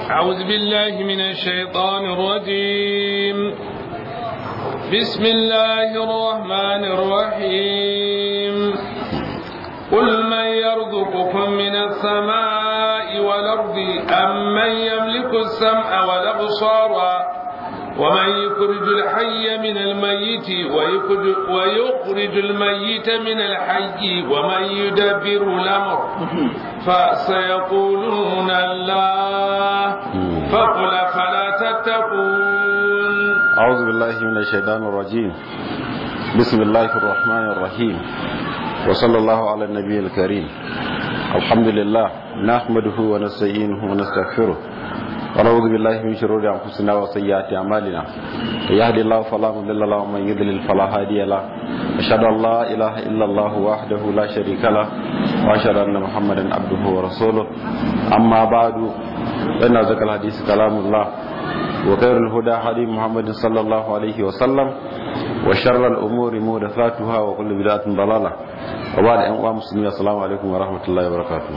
أعوذ بالله من الشيطان الرجيم بسم الله الرحمن الرحيم قل من يرزقكم من السماء والأرض أم من يملك السمع والأبصار ومن يخرج الحي من الميت ويخرج, ويخرج الميت من الحي ومن يدبر الأمر فسيقولون الله فقل فلا تتقون أعوذ بالله من الشيطان الرجيم بسم الله الرحمن الرحيم وصلى الله على النبي الكريم الحمد لله نحمده ونستعينه ونستغفره ونعوذ بالله من شرور انفسنا وسيئات اعمالنا يهدي الله فلا مضل له ومن يضلل فلا هادي له اشهد ان لا اله الا الله وحده لا شريك له واشهد ان محمدا عبده ورسوله اما بعد فان ذكر الحديث كلام الله وخير الهدى هدي محمد صلى الله عليه وسلم وشر الامور محدثاتها وكل بدعه ضلاله وبعد ان مسلمين السلام عليكم ورحمه الله وبركاته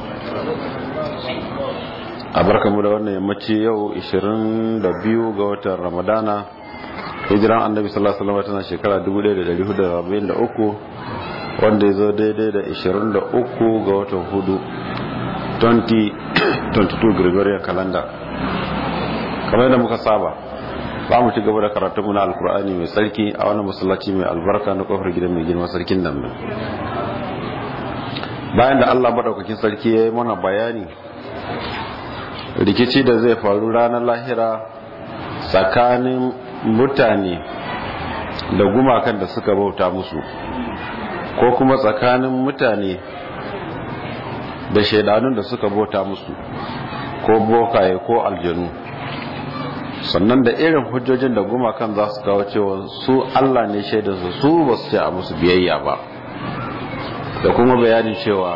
a barkamu da wannan yammaci yau 22 ga watan ramadana hijiran annabi sallallahu alaihi wasallam tana shekara 1443 wanda ya zo daidai da 23 ga watan hudu 2022 gregorian calendar kamar yadda muka saba ba mu ci gaba da karatun mu na alkur'ani mai tsarki a wannan masallaci mai albarka na kofar gidan mai girma sarkin nan bayan da Allah madaukakin sarki ya yi mana bayani rikici da zai faru ranar lahira tsakanin mutane da gumakan da suka bauta musu ko kuma tsakanin mutane da shaidanun da suka bauta musu ko bokaye ko aljanu sannan da irin hujjojin da gumakan za su kawo cewa su allah ne shaidarsu su ba su ce a musu biyayya ba da kuma bayanin cewa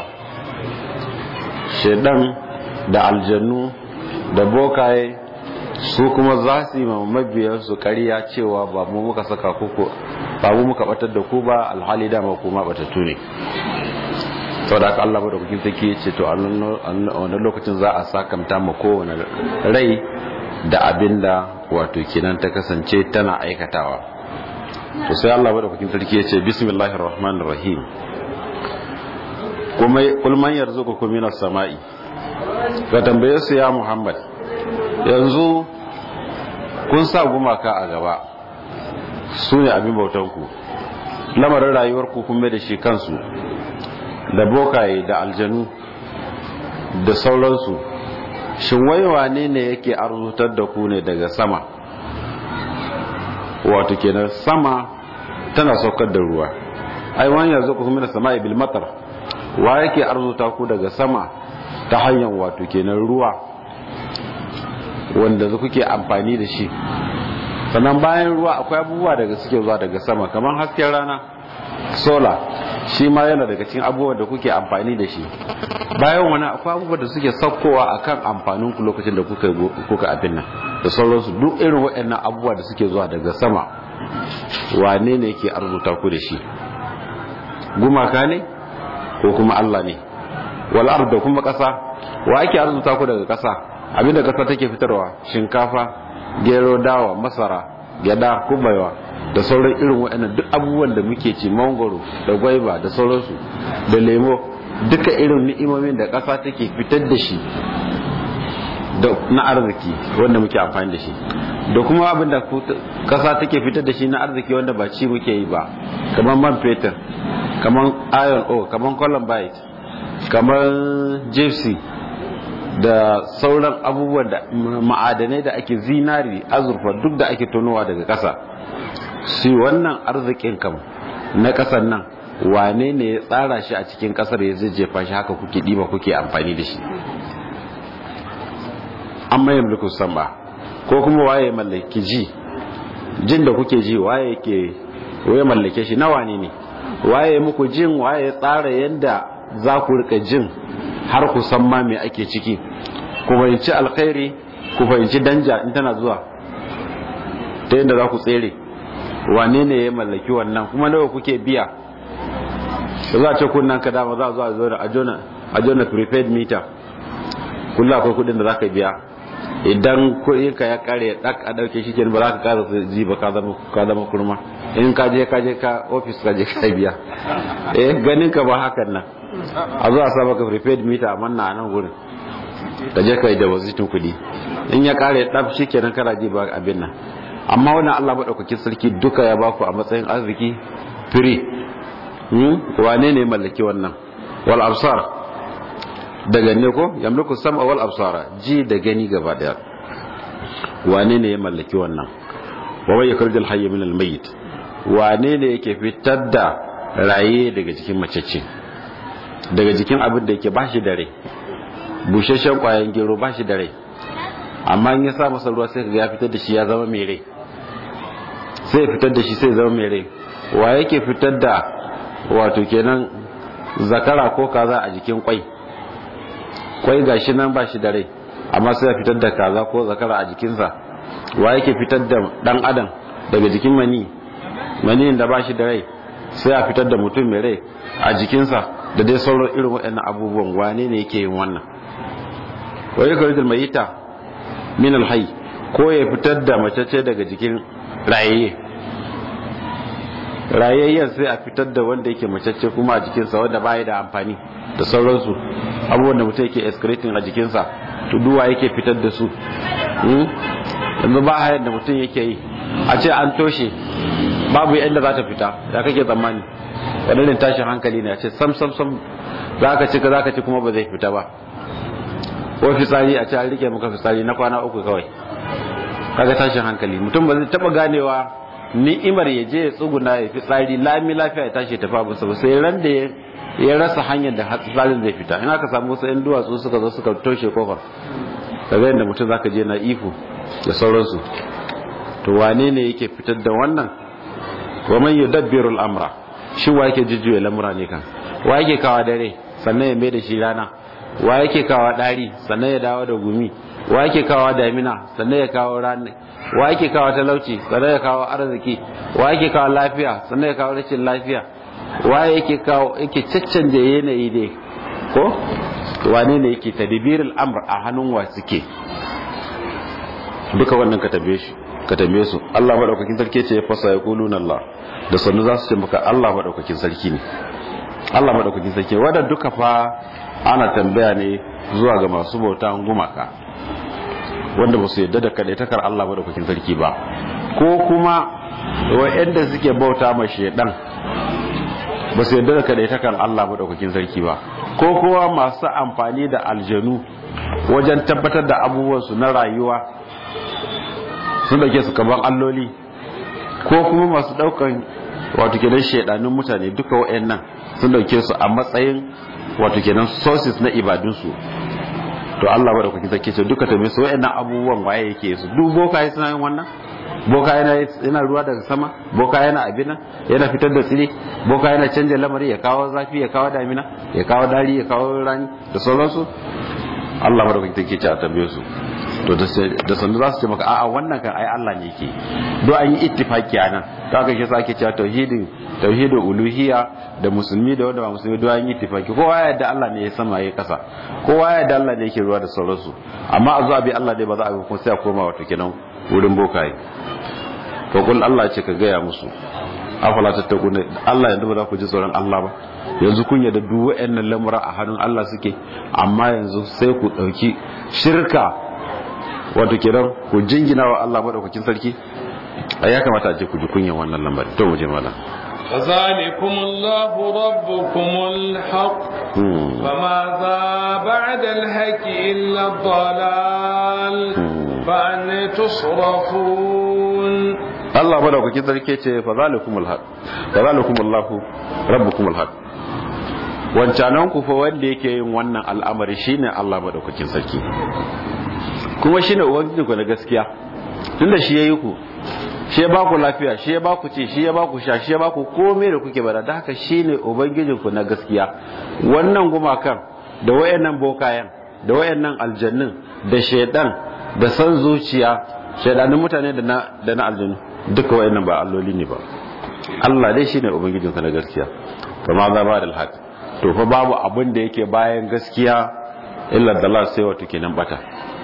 shaidan da aljannu da bokaye su kuma za su yi mabiyarsu kariya cewa ba mu muka saka kuku ba mu muka batar da ku ba alhali dama kuma batattu ne sau da aka Allah ba da kukin take ce to a wani lokacin za a sakamta ma kowane rai da abin da wato kenan ta kasance tana aikatawa to sai Allah ba da kukin sarki ya ce bismillahir rahmanir rahim kuma kulman yarzuqukum minas sama'i ka tambaye su ya muhammad yanzu kun sa gumaka a gaba su ne abin bautanku lamarin rayuwarku kun mai da shi kansu da bokaye da aljanu da sauransu shin waiwa ne ne yake arzutar da ku ne daga sama wato kenan sama tana saukar da ruwa ai wani yanzu ku kuma da sama ibil matar wa yake arzuta ku daga sama ta hanyar wato kenan ruwa wanda kuke amfani da shi sannan bayan ruwa akwai abubuwa daga suke zuwa daga sama kamar hasken rana sola shi ma yana daga cikin abubuwan da kuke amfani da shi bayan wani akwai abubuwa da suke saukowa akan amfanin ku lokacin da kuka kuka abin nan da sauransu duk irin waɗannan abubuwa da suke zuwa daga sama wane ne yake arzuta ku da shi gumaka ne ko kuma Allah ne wal da kuma ƙasa wa ake arzuta ku daga ƙasa abinda ƙasa take fitarwa shinkafa gero dawa masara gyada kubaiwa da sauran irin waɗannan duk abubuwan da muke ci mangoro da gwaiba da sauransu da lemo duka irin ni'imomin da ƙasa take fitar da shi na arziki wanda muke amfani da shi da kuma abin da ƙasa take fitar da shi na arziki wanda ba ci muke yi ba kamar man fetur kamar iron ore kamar columbite kamar gypsy da sauran abubuwan da ma'adanai da ake zinari azurfa duk da ake tonowa daga ƙasa shi wannan arzikin kam na ƙasar nan wane ne ya tsara shi a cikin ƙasar ya zai jefa shi haka kuke ɗiba kuke amfani da shi an maye mulkin samba ko kuma waye mallaki ji jin da kuke ji waye ke waye mallake shi na wane ne waye muku jin waye tsara yadda za ku rika jin har ku san ma me ake ciki ku fahimci alkhairi ku fahimci danja in tana zuwa ta yadda za ku tsere wane ne ya mallaki wannan kuma nawa kuke biya da za a ce kunnan ka dama za a zo a zo da a jona prepaid meter kullum akwai kudin da za ka biya idan kuɗin ka ya kare dak a dauke shi kenan ba za ka kara ji ba ka zama ka zama kurma in ka je ka je ka office ka je ka biya eh ganin ka ba hakan nan a zo a sa maka prepaid meter a manna a nan gurin ka je ka yi da wazitin kuɗi in ya kare dab shi kenan kana ji ba abin nan amma wannan Allah madaukakin sarki duka ya baku a matsayin arziki free wane ne mallaki wannan wal absar daga ne ko yamliku sam'a wal absara ji da gani gaba daya wane ne ya mallaki wannan wa wai yakhrijul hayy min al mayyit wane ne yake fitar da raye daga jikin macece daga jikin abin da yake bashi da rai busheshen kwayan gero bashi da rai amma in ya sa masa ruwa sai kaga ya fitar da shi ya zama mai rai sai ya fitar da shi sai ya zama mai rai wa yake fitar da wato kenan zakara ko kaza a jikin kwai kwai gashi nan ba shi da rai amma sai ya fitar da kaza ko zakara a jikinsa wa yake fitar da dan adam daga jikin mani mani da ba shi da rai sai a fitar da mutum mai rai a jikinsa da dai sauran irin waɗannan abubuwan wane ne yake yin wannan wa yake rijal mayita min alhayy ko ya fitar da macece daga jikin rayayye rayayyen sai a fitar da wanda yake macece kuma a jikinsa wanda baya da amfani da sauransu abubuwan da mutum yake excreting a jikinsa to duwa yake fitar da su yanzu ba hayar da mutum yake yi a ce an toshe babu yadda za ta fita da kake tsammani wadannan tashin hankali ne a ce sam sam sam za ka ci za ka ci kuma ba zai fita ba ko fitsari a ce an rike maka fitsari na kwana uku kawai kaga tashin hankali mutum ba zai taba ganewa ni'imar ya je ya tsuguna ya fitsari lami lafiya ya tashi ya tafi abinsa ba sai ran da ya rasa hanyar da fitsarin zai fita in aka samu wasu 'yan duwatsu suka zo suka toshe kofar kaga yadda mutum zaka je na ifu da sauransu to wane ne yake fitar da wannan wa man yudabbiru al-amra shi wa yake jujjuya lamura ne kan wa yake kawa dare sannan ya mai da shi rana wa yake kawa dari sannan ya dawo da gumi wa yake kawo damina sannan ya kawo rani wa yake kawo talauci sannan ya kawo arziki wa yake kawo lafiya sannan ya kawo rashin lafiya wa yake kawo yake caccanje yanayi ne ko wane ne yake tadbirul amr a hannun wa suke duka wannan ka tabe shi ka tabe su Allah madaukakin sarki ce fasa yaquluna Allah da sannu za su ce maka Allah madaukakin sarki ne Allah madaukakin sarki wanda duka fa ana tambaya ne zuwa ga masu bauta gumaka wanda ba su yadda da kadaitakar Allah madaukakin sarki ba ko kuma wa'anda suke bauta ma shedan ba su yadda da kadaitakar Allah madaukakin sarki ba ko kuma masu amfani da aljanu wajen tabbatar da abubuwansu na rayuwa sun dauke su kaban alloli ko kuma masu daukan wato kenan shedanun mutane duka wa'annan sun dauke su a matsayin wato kenan sources na ibadunsu to Allah ba da kuke sake ce duka ta su wa'annan abubuwan waye yake su duk boka yi suna yin wannan boka yana yana ruwa daga sama boka yana abina yana fitar da tsire boka yana canja lamari ya kawo zafi ya kawo damina ya kawo dari ya kawo rani da sauransu Allah ba da kuke ce a tambaye su to da sandu za su ce maka a'a wannan kan ai Allah ne yake do an yi ittifaki anan to aka shi sake cewa tauhidin tauhidul uluhiyya da musulmi da wanda ba musulmi do an yi ittifaki kowa ya yarda Allah ne ya sama ya kasa kowa ya yarda Allah ne yake ruwa da sauransu amma a zuwa bi Allah dai ba za a kuma sai a koma wato kenan wurin bokaye to kun Allah ce ka gaya musu afala tattakuna Allah yanzu ba za ku ji tsoron Allah ba yanzu kun yarda duk wayannan lamura a hannun Allah suke amma yanzu sai ku dauki shirka wato kenan ku jingina wa Allah madaukakin sarki a ya kamata a je ku ji kunyan wannan lambar to mu je mala فذلكم الله ربكم الحق فماذا بعد الحق إلا الضلال فأنا تصرفون Allah madaukakin sarki ce fa zalikumul haq fa zalikumullahu rabbukumul haq wancanan ku fa wanda yake yin wannan al'amari shine Allah madaukakin sarki kuma shine ubangiji ku na gaskiya tunda shi yayi ku shi ya baku lafiya shi ya baku ci shi ya baku sha shi ya baku komai da kuke bada da haka shine ubangijin ku na gaskiya wannan gumakan da wayannan bokayen da wayannan aljannin da shedan da san zuciya shedanin mutane da na da na aljannu duka wayannan ba alloli ne ba Allah dai shine ubangijin ka na gaskiya kama za ba da alhaq to fa babu abin da yake bayan gaskiya illa dalal sai wato kenan bata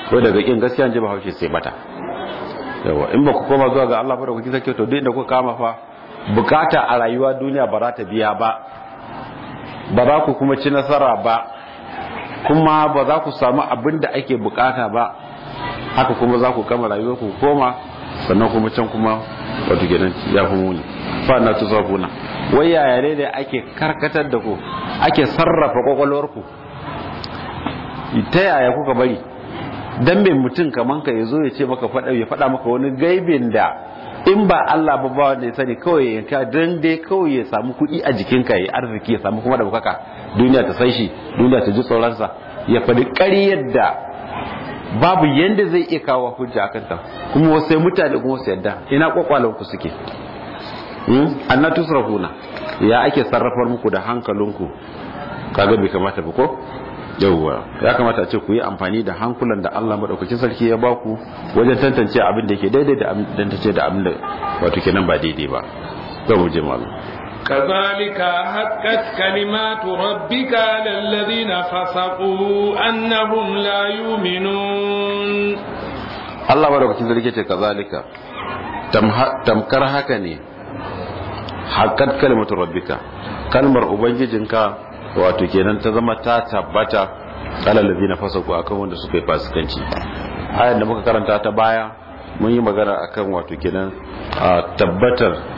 ko daga kin gaskiya ji ba haushe sai bata yawa in ba ku koma zuwa ga Allah ba da kuke sake to duk inda kuka kama fa bukata a rayuwa duniya ba za ta biya ba ba za ku kuma ci nasara ba kuma ba za ku samu abin da ake bukata ba haka kuma za ku kama rayuwar ku koma sannan kuma can kuma wato gidan ya fi muni fa na tusafuna wai yaya ne da ake karkatar da ku ake sarrafa kwakwalwar ku ta yaya kuka bari dan mai mutum kaman ka yazo ya ce maka fada ya fada maka wani gaibin da in ba Allah ba ba wanda ya sani kawai ya ka dan dai kawai ya samu kuɗi a jikinka ya arziki ya samu kuma da bukaka duniya ta san shi duniya ta ji tsoronsa ya faɗi ƙaryar da babu yanda zai iya kawo hujja akan ta kuma wasu mutane kuma wasu yadda ina kwakwalan ku suke anna tusrafuna ya ake sarrafar muku da hankalinku kaga bai kamata ba ko yauwa ya kamata a ce ku yi amfani da hankulan da Allah madaukakin sarki ya ba ku wajen tantance abin da ke daidai da tantance da abin da wato kenan ba daidai ba za mu je malu كذلك حقت كلمات ربك على الذين فسقوا أنهم لا يؤمنون Allah madaukakin sarki ce kazalika tamkar haka ne haqqat kalimatu rabbika kalmar ubangijinka wato kenan ta zama ta tabbata kala ladina fasaku akan wanda suka yi fasikanci ayar da muka karanta ta baya mun yi magana akan wato kenan tabbatar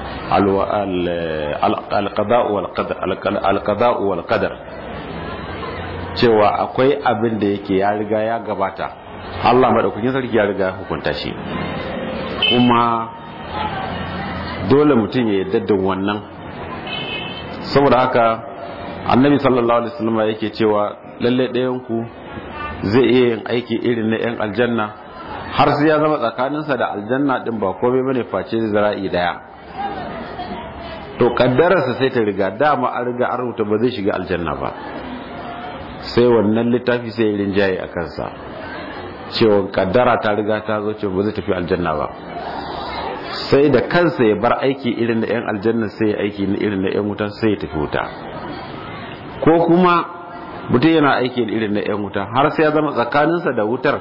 alqada'u wal qadar cewa akwai abin da yake ya riga ya gabata Allah madaukakin sarki ya riga ya hukunta shi kuma dole mutum ya yarda da wannan saboda haka annabi sallallahu alaihi wasallam yake cewa lalle ɗayan ku zai iya yin aiki irin na yan aljanna har sai ya zama tsakaninsa da aljanna din ba komai bane face zira'i daya to kaddararsa sai ta riga dama an riga an rubuta ba zai shiga aljanna ba sai wannan littafi sai ya rinjaye a kansa cewa kaddara ta riga ta zo cewa ba zai tafi aljanna ba sai da kansa ya bar aiki irin na yan aljanna sai ya aiki irin na yan wuta sai ya tafi wuta ko kuma mutum yana aiki irin na 'yan wuta har sai ya zama tsakaninsa da wutar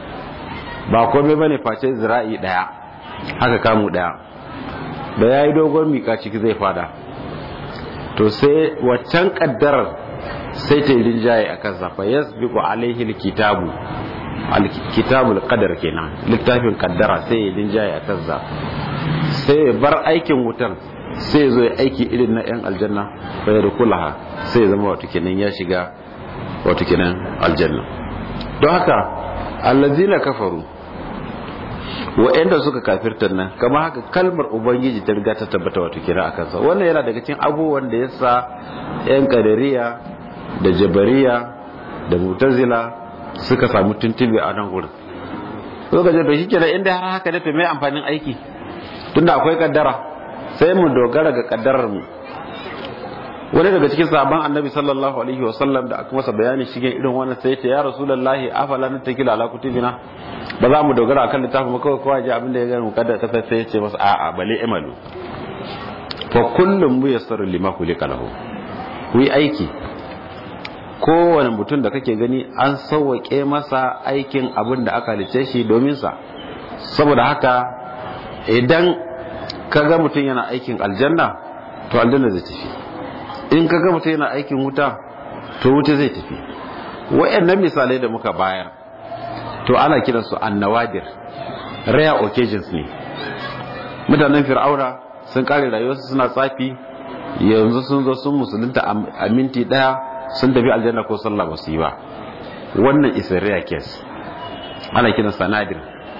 ba komai bane face zira'i daya haka kamu daya da ya yi dogon mika ciki zai fada to sai waccan kaddarar sai ta yi rinjaye a kansa fa yasbiqu alaihi alkitabu alkitabul qadar kenan littafin kaddara sai ya rinjaye a kansa sai bar aikin wutar sai zo ya aiki irin na 'yan aljanna fa ya rukulaha sai zama wato kenan ya shiga wato kenan aljanna don haka allazina kafaru wa'anda suka kafirta nan kama haka kalmar ubangiji ta riga ta tabbata wato kenan akan sa wannan yana daga cikin abubuwan da yasa 'yan kadariya da jabariya da mutazila suka samu tuntube a nan gurin suka ce to shikenan inda har haka ne to me amfanin aiki tunda akwai kaddara sai mu dogara ga kaddarar mu wani daga cikin sahabban annabi sallallahu alaihi wa sallam da aka masa bayani shigen irin wannan sai ce ya rasulullahi afala natakila ala kutubina ba za mu dogara akan littafin kawai kawai ji abin da ya gani mu kaddara ta sai ya ce masa a'a bale imalu fa kullum mu yassaru lima kulika lahu ku yi aiki kowane mutum da kake gani an sauwaƙe masa aikin abin da aka halice shi domin sa saboda haka idan kaga mutum yana aikin aljanna to aljanna zai tafi in kaga mutum yana aikin wuta to wuta zai tafi wayannan misalai da muka bayar to ana kiran su annawadir rare occasions ne mutanen fir'auna sun kare rayuwarsu suna tsafi yanzu sun zo sun musulunta a minti daya sun tafi aljanna ko sallah ba su yi ba wannan is a rare case ana kiran sanadir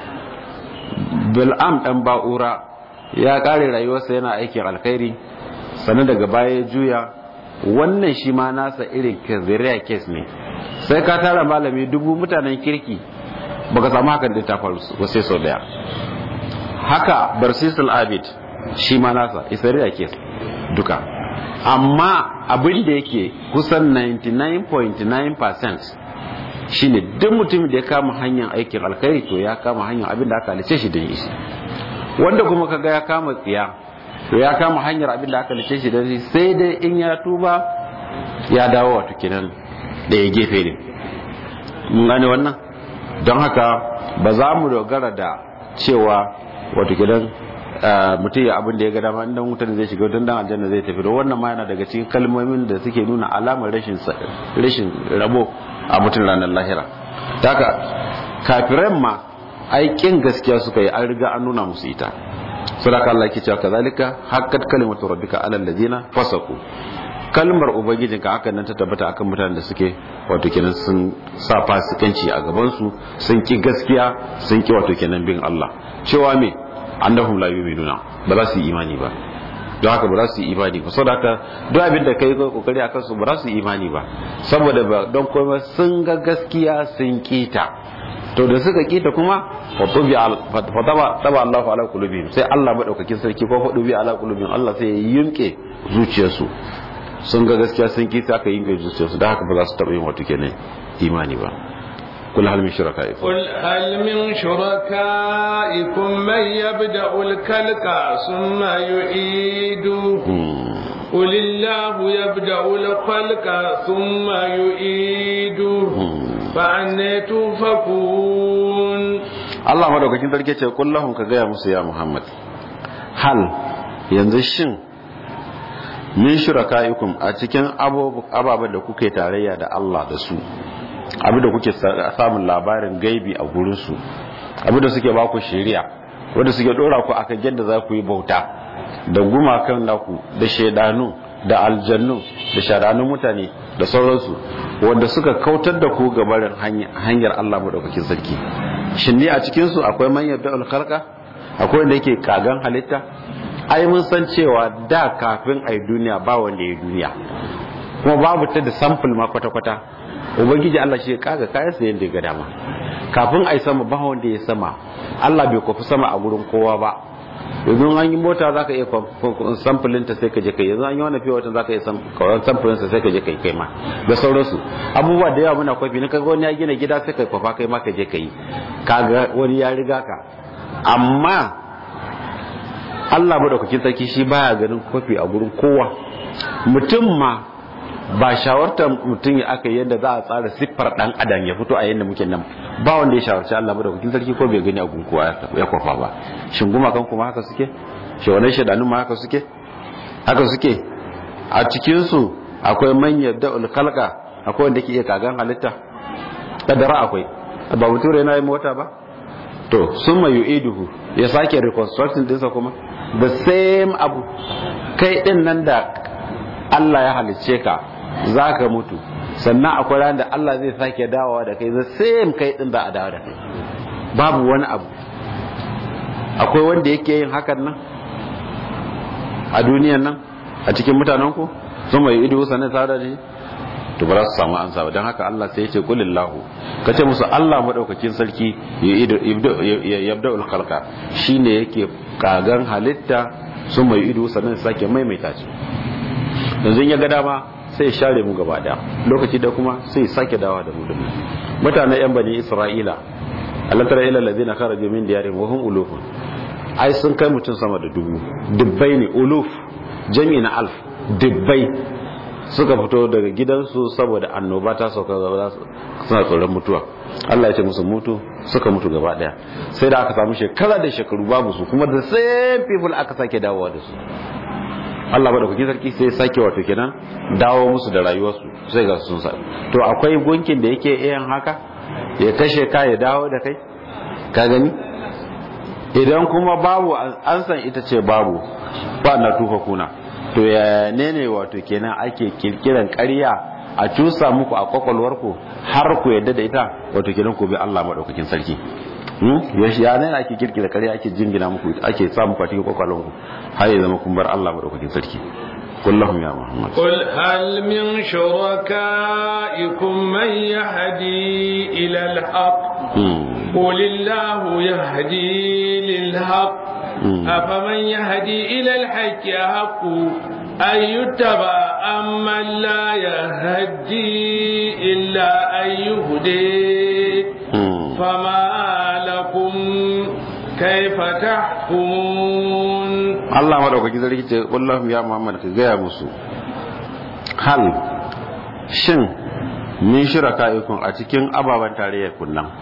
bil'am dan ba'ura ya kare rayuwarsa yana aikin alkhairi sannan daga baya ya juya wannan shi ma nasa irin kaziriya kes ne sai ka tara malami dubu mutanen kirki baka samu hakan da ta faru sai sau daya haka barsisul abid shi ma nasa isariya kes duka amma abin da yake kusan 99.9% shine duk mutumin da ya kama hanyar aikin alkhairi to ya kama hanyar abin da aka halice shi da shi wanda kuma kaga ya kama tsiya to ya kama hanyar abin da aka halice shi da shi sai dai in ya tuba ya dawo wato kenan da ya gefe ne mun gane wannan don haka ba za mu dogara da cewa wato gidan mutum ya abin da ya ga dama inda wutar zai shiga don dan aljanna zai tafi da wannan ma yana daga cikin kalmomin da suke nuna alamar rashin rashin rabo a mutum ranar lahira daga kafiran ma aikin gaskiya suka yi an riga an nuna musu ita sadaka Allah ke cewa kazalika haqqat kalimatu rabbika alal ladina fasaku kalmar ubangijinka hakan nan ta tabbata akan mutanen da suke wato kenan sun sa fasikanci a gaban su sun ki gaskiya sun ki wato kenan bin Allah cewa me annahum la yu'minuna ba za su yi imani ba don haka ba za su yi imani ba saboda haka duk abin da kai kokari akan su ba za su yi imani ba saboda ba don kuma sun ga gaskiya sun kita to da suka kita kuma fatubi fataba taba Allahu ala qulubihim sai Allah madaukakin sarki ko fatubi ala qulubihim Allah sai ya yunke zuciyarsu sun ga gaskiya sun kita aka yunke zuciyarsu da haka ba za su taba yin wato kenan imani ba قل هل من شركائكم قل هل من شركائكم من يبدأ الكلك ثم يعيده قل الله يبدأ الخلق ثم يعيده فأنا تؤفكون Allah madaukakin sarki ce kullahum ka gaya musu ya Muhammad hal yanzu shin min shurakaikum a cikin ababen da kuke tarayya da Allah da su abin da kuke samun labarin gaibi a gurinsu abin da suke baku shari'a wanda suke dora ku akan yadda za ku yi bauta da gumakan naku da shaidanu da aljannu da sharanun mutane da sauransu wanda suka kautar da ku gabarin hanyar Allah madaukakin sarki shin ne a cikin su akwai man yabda khalqa akwai wanda yake kagan halitta ai mun san cewa da kafin ai duniya ba wanda ya duniya kuma babu ta da sample ma kwata-kwata ubangiji Allah shi ya kaga kayan sa yadda ga dama kafin ai sama ba wanda ya sama Allah bai kwafi sama a gurin kowa ba yanzu an yi mota za ka iya samfulin ta sai ka je kai yanzu an yi wani fiye wata za ka iya samfulin ta sai ka je kai kai ma da sauransu abubuwa da yawa muna kwafi na kaga wani ya gina gida sai ka kwafa kai ma ka je kai kaga wani ya riga ka amma Allah madaukakin sarki shi baya ganin kwafi a gurin kowa mutum ma ba shawartar mutum ya aka yadda za a tsara siffar dan adam ya fito a yadda muke nan ba wanda ya shawarci Allah ba da hukumin sarki ko bai gani a gunkuwa ya kwafa ba shin gumakan kuma haka suke shi wannan shaidanun ma haka suke haka suke a cikin su akwai man yabda ul khalqa akwai wanda ke iya kagan halitta kadara akwai ba mutum yana yi mota ba to sun mai yu'iduhu ya sake reconstructing dinsa kuma the same abu kai din nan da Allah ya halicce ka za ka mutu sannan akwai ran da Allah zai sake dawowa da kai the same kai din da a dawo da kai babu wani abu akwai wanda yake yin hakan nan a duniyan nan a cikin mutanen ku sun mai ido sannan tare da shi to ba za su samu ansa ba don haka Allah sai ya ce kulillahu ka ce musu Allah madaukakin sarki ya yabda ul khalqa shine yake kagan halitta sun mai ido sannan sake maimaita shi yanzu ya ga dama sai ya share mu gaba daya lokaci da kuma sai ya sake dawa da mu da mutanen yan bani isra'ila Allah tara ila allazina kharaju min diyarihim wa hum uluf ai sun kai mutum sama da dubu dubbai ne uluf jami na alf dubbai suka fito daga gidansu saboda annoba ta sauka suna tsoron mutuwa Allah ya ce musu mutu suka mutu gaba daya sai da aka samu shekara da shekaru babu su kuma da same people aka sake dawowa da su Allah bada kuke sarki sai sake wato kenan dawo musu da rayuwarsu sai ga sun sa to akwai gunkin da yake yin haka ya kashe ka ya dawo da kai ka gani idan kuma babu an san ita ce babu ba na tufa kuna to ya ne ne wato kenan ake kirkiran ƙarya a cusa muku a kwakwalwarku har ku yadda da ita wato kenan ku bi Allah madaukakin sarki ya ne ake kirkira ƙarya ake jingina muku ake sa muku a cikin kwakwalwarku har ya zama kun bar Allah madaukakin sarki قل لهم يا محمد قل هل من شركائكم من يهدي إلى الحق قل الله يهدي للحق أفمن يهدي إلى الحق يحق أن يتبع أمن لا يهدي إلا أن يهدي فما لكم كيف تحكمون Allah madaukaki zarki ce wallahu ya Muhammad ka gaya musu hal shin min shiraka ikun a cikin ababen tarayyar kunnan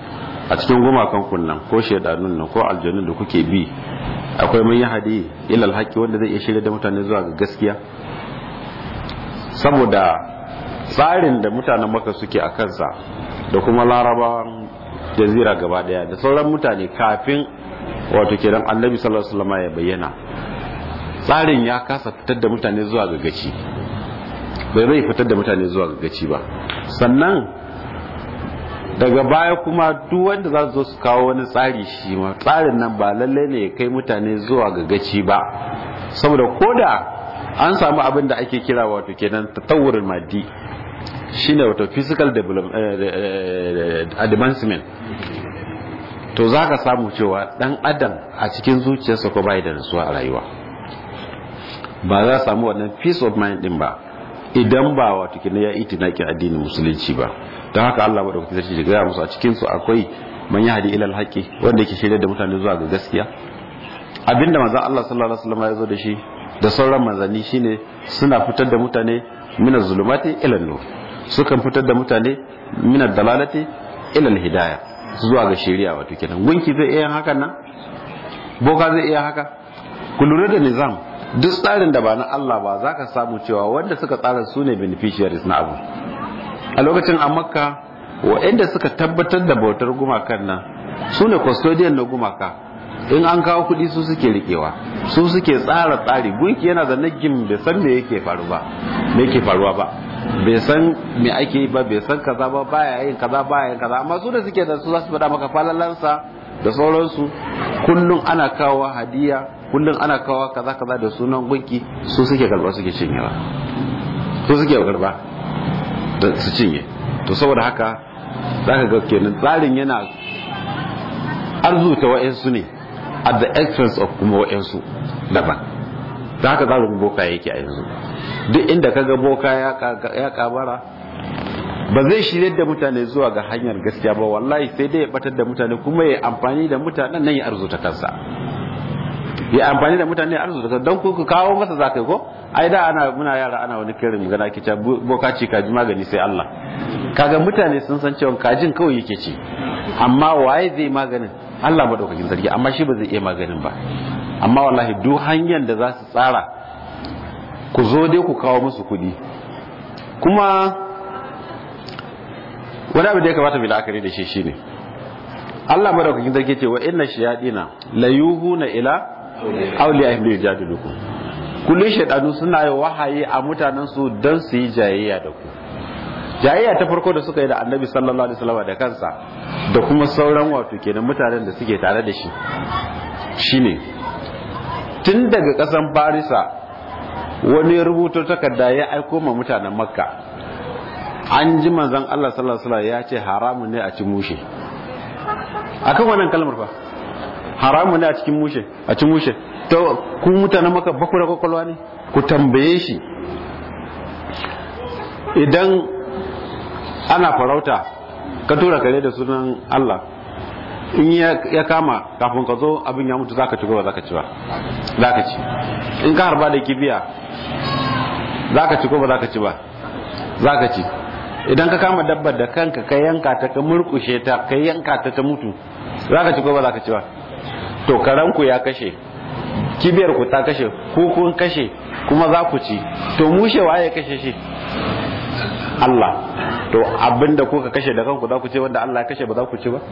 a cikin gumakan kunnan ko shaidanun nan ko aljanun da kuke bi akwai man yahdi ila alhaqi wanda zai iya shirya da mutane zuwa ga gaskiya saboda tsarin da mutanen maka suke a kansa da kuma larabawan jazira gaba daya da sauran mutane kafin wato kenan annabi sallallahu alaihi wasallam ya bayyana tsarin ya kasa fitar da mutane zuwa ga gaci bai zai fitar da mutane zuwa ga gaci ba sannan daga baya kuma duk wanda za su zo su kawo wani tsari shi ma tsarin nan ba lallai ne ya kai mutane zuwa ga gaci ba saboda koda an samu abin da ake kira wato kenan tatawurin maddi shine wato physical advancement to za ka samu cewa dan adam a cikin zuciyarsa ko bai da nasuwa a rayuwa ba za samu wannan peace of mind din ba idan ba wato kenan ya itinaki addinin musulunci ba don haka Allah ba da kuke sarki gaya musu a cikin su akwai man yahdi ila alhaqi wanda yake shirye da mutane zuwa ga gaskiya abinda manzon Allah sallallahu alaihi wasallam ya zo da shi da sauran manzanni shine suna fitar da mutane min zulumati ila nur sukan fitar da mutane min dalalati ila alhidayah zuwa ga shari'a wato kenan gunki zai iya hakan nan boka zai iya haka ku lura da nizam duk tsarin da ba na Allah ba za ka samu cewa wanda suka tsara su ne beneficiaries na abu a lokacin a makka waɗanda suka tabbatar da bautar gumakan nan su ne custodian na gumaka in an kawo kuɗi su suke rikewa su suke tsara tsari gunki yana da nagin bai san me yake faru ba me yake faruwa ba bai san me ake yi ba bai san kaza ba baya yin kaza baya yin kaza amma su da suke da su za su faɗa maka falalansa da sauransu kullum ana kawo hadiya kullum ana kawo kaza kaza da sunan gunki su suke karba suke cinyewa su suke karba da su cinye to saboda haka zaka ga kenan tsarin yana arzuta wa'ansu ne at the expense of kuma wa'ansu daban da haka tsarin boka yake a yanzu duk inda kaga boka ya kabara ba zai shirye da mutane zuwa ga hanyar gaskiya ba wallahi sai dai ya batar da mutane kuma ya amfani da mutanen nan ya arzuta kansa ya amfani da mutane ya arzuta kansa don ku kawo masa zakai ko ai da ana muna yara ana wani kirin magana ke ta boka ci kaji magani sai Allah kaga mutane sun san cewa kajin kawai yake ci amma waye zai maganin Allah madaukakin sarki amma shi ba zai iya maganin ba amma wallahi duk hanyar da za su tsara ku zo dai ku kawo musu kuɗi kuma wani abu da ya kamata mai la'akari da shi shine Allah madaukakin sarki ce wa inna shayadina la yuhuna ila awliyahim li yujadilukum kullu shaydanu suna yi wahayi a mutanen su dan su yi jayayya da ku jayayya ta farko da suka yi da annabi sallallahu alaihi wasallam da kansa da kuma sauran wato kenan mutanen da suke tare da shi shine tun daga kasan farisa wani rubuto takarda ya aiko ma mutanen makka an ji manzon Allah sallallahu alaihi wasallam ya ce haramun ne a ci mushe akan wannan kalmar fa haramun ne a cikin mushe a ci mushe to ku mutanen makka ba ku da kwakwalwa ne ku tambaye shi idan ana farauta ka tura kare da sunan Allah in ya kama kafin ka zo abin ya mutu zaka ci ko ba zaka ci ba zaka ci in ka harba da kibiya zaka ci ko ba zaka ci ba zaka ci idan ka kama dabbar da kanka ka yanka ta ka murkushe ta ka yanka ta ta mutu zaka ci ko ba zaka ci ba to karanku ya kashe kibiyar ku ta kashe ko kun kashe kuma za ku ci to mushe waye kashe shi Allah to abinda kuka kashe da kanku za ku ce wanda Allah ya kashe ba za ku ci ba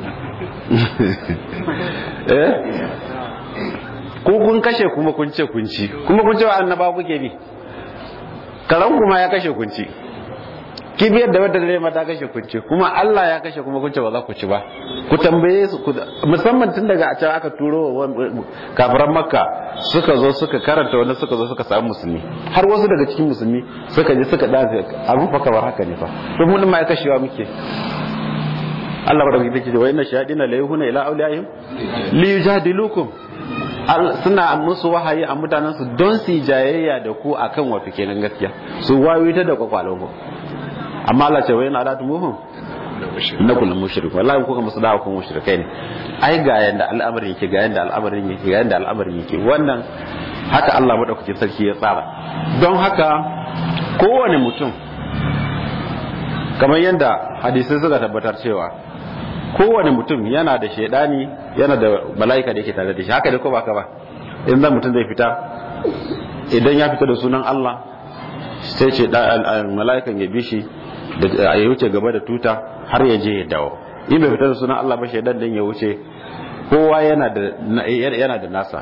eh ko kun kashe kuma kun ce kun ci kuma kun ce wa annaba kuke bi karan kuma ya kashe kun ci kibiyar da wadda zai mata kashe kun ci kuma Allah ya kashe kuma kun ce ba za ku ci ba ku tambaye su musamman tun daga a can aka turo kafiran makka suka zo suka karanta wanda suka zo suka samu musulmi har wasu daga cikin musulmi suka je suka dace abin fa kamar haka ne fa to mun ma ya kashewa muke Allah baraka take ce wa inna shayadina la yuhuna ila awliyaihim li yujadilukum suna musu wahayi a mutanen su don su jayayya da ku akan wato kenan gaskiya su wayo ta da kwakwalon ku amma Allah ce wa yana da tumuhum na kullum mushrik wallahi kuka musu dawo kun mushrikai ne ai ga yanda al'amarin yake ga yanda al'amarin yake ga yanda al'amarin yake wannan haka Allah madaukakin sarki ya tsara don haka kowane mutum kamar yadda hadisai suka tabbatar cewa kowane mutum yana da shaidani yana da mala'ika da yake tare da shi haka dai ko ba ka ba in zan mutum zai fita idan ya fita da sunan Allah sai ce mala'ikan ya bi shi da ya wuce gaba da tuta har ya je ya dawo in bai fita da sunan Allah ba shaidan din ya wuce kowa yana da yana da nasa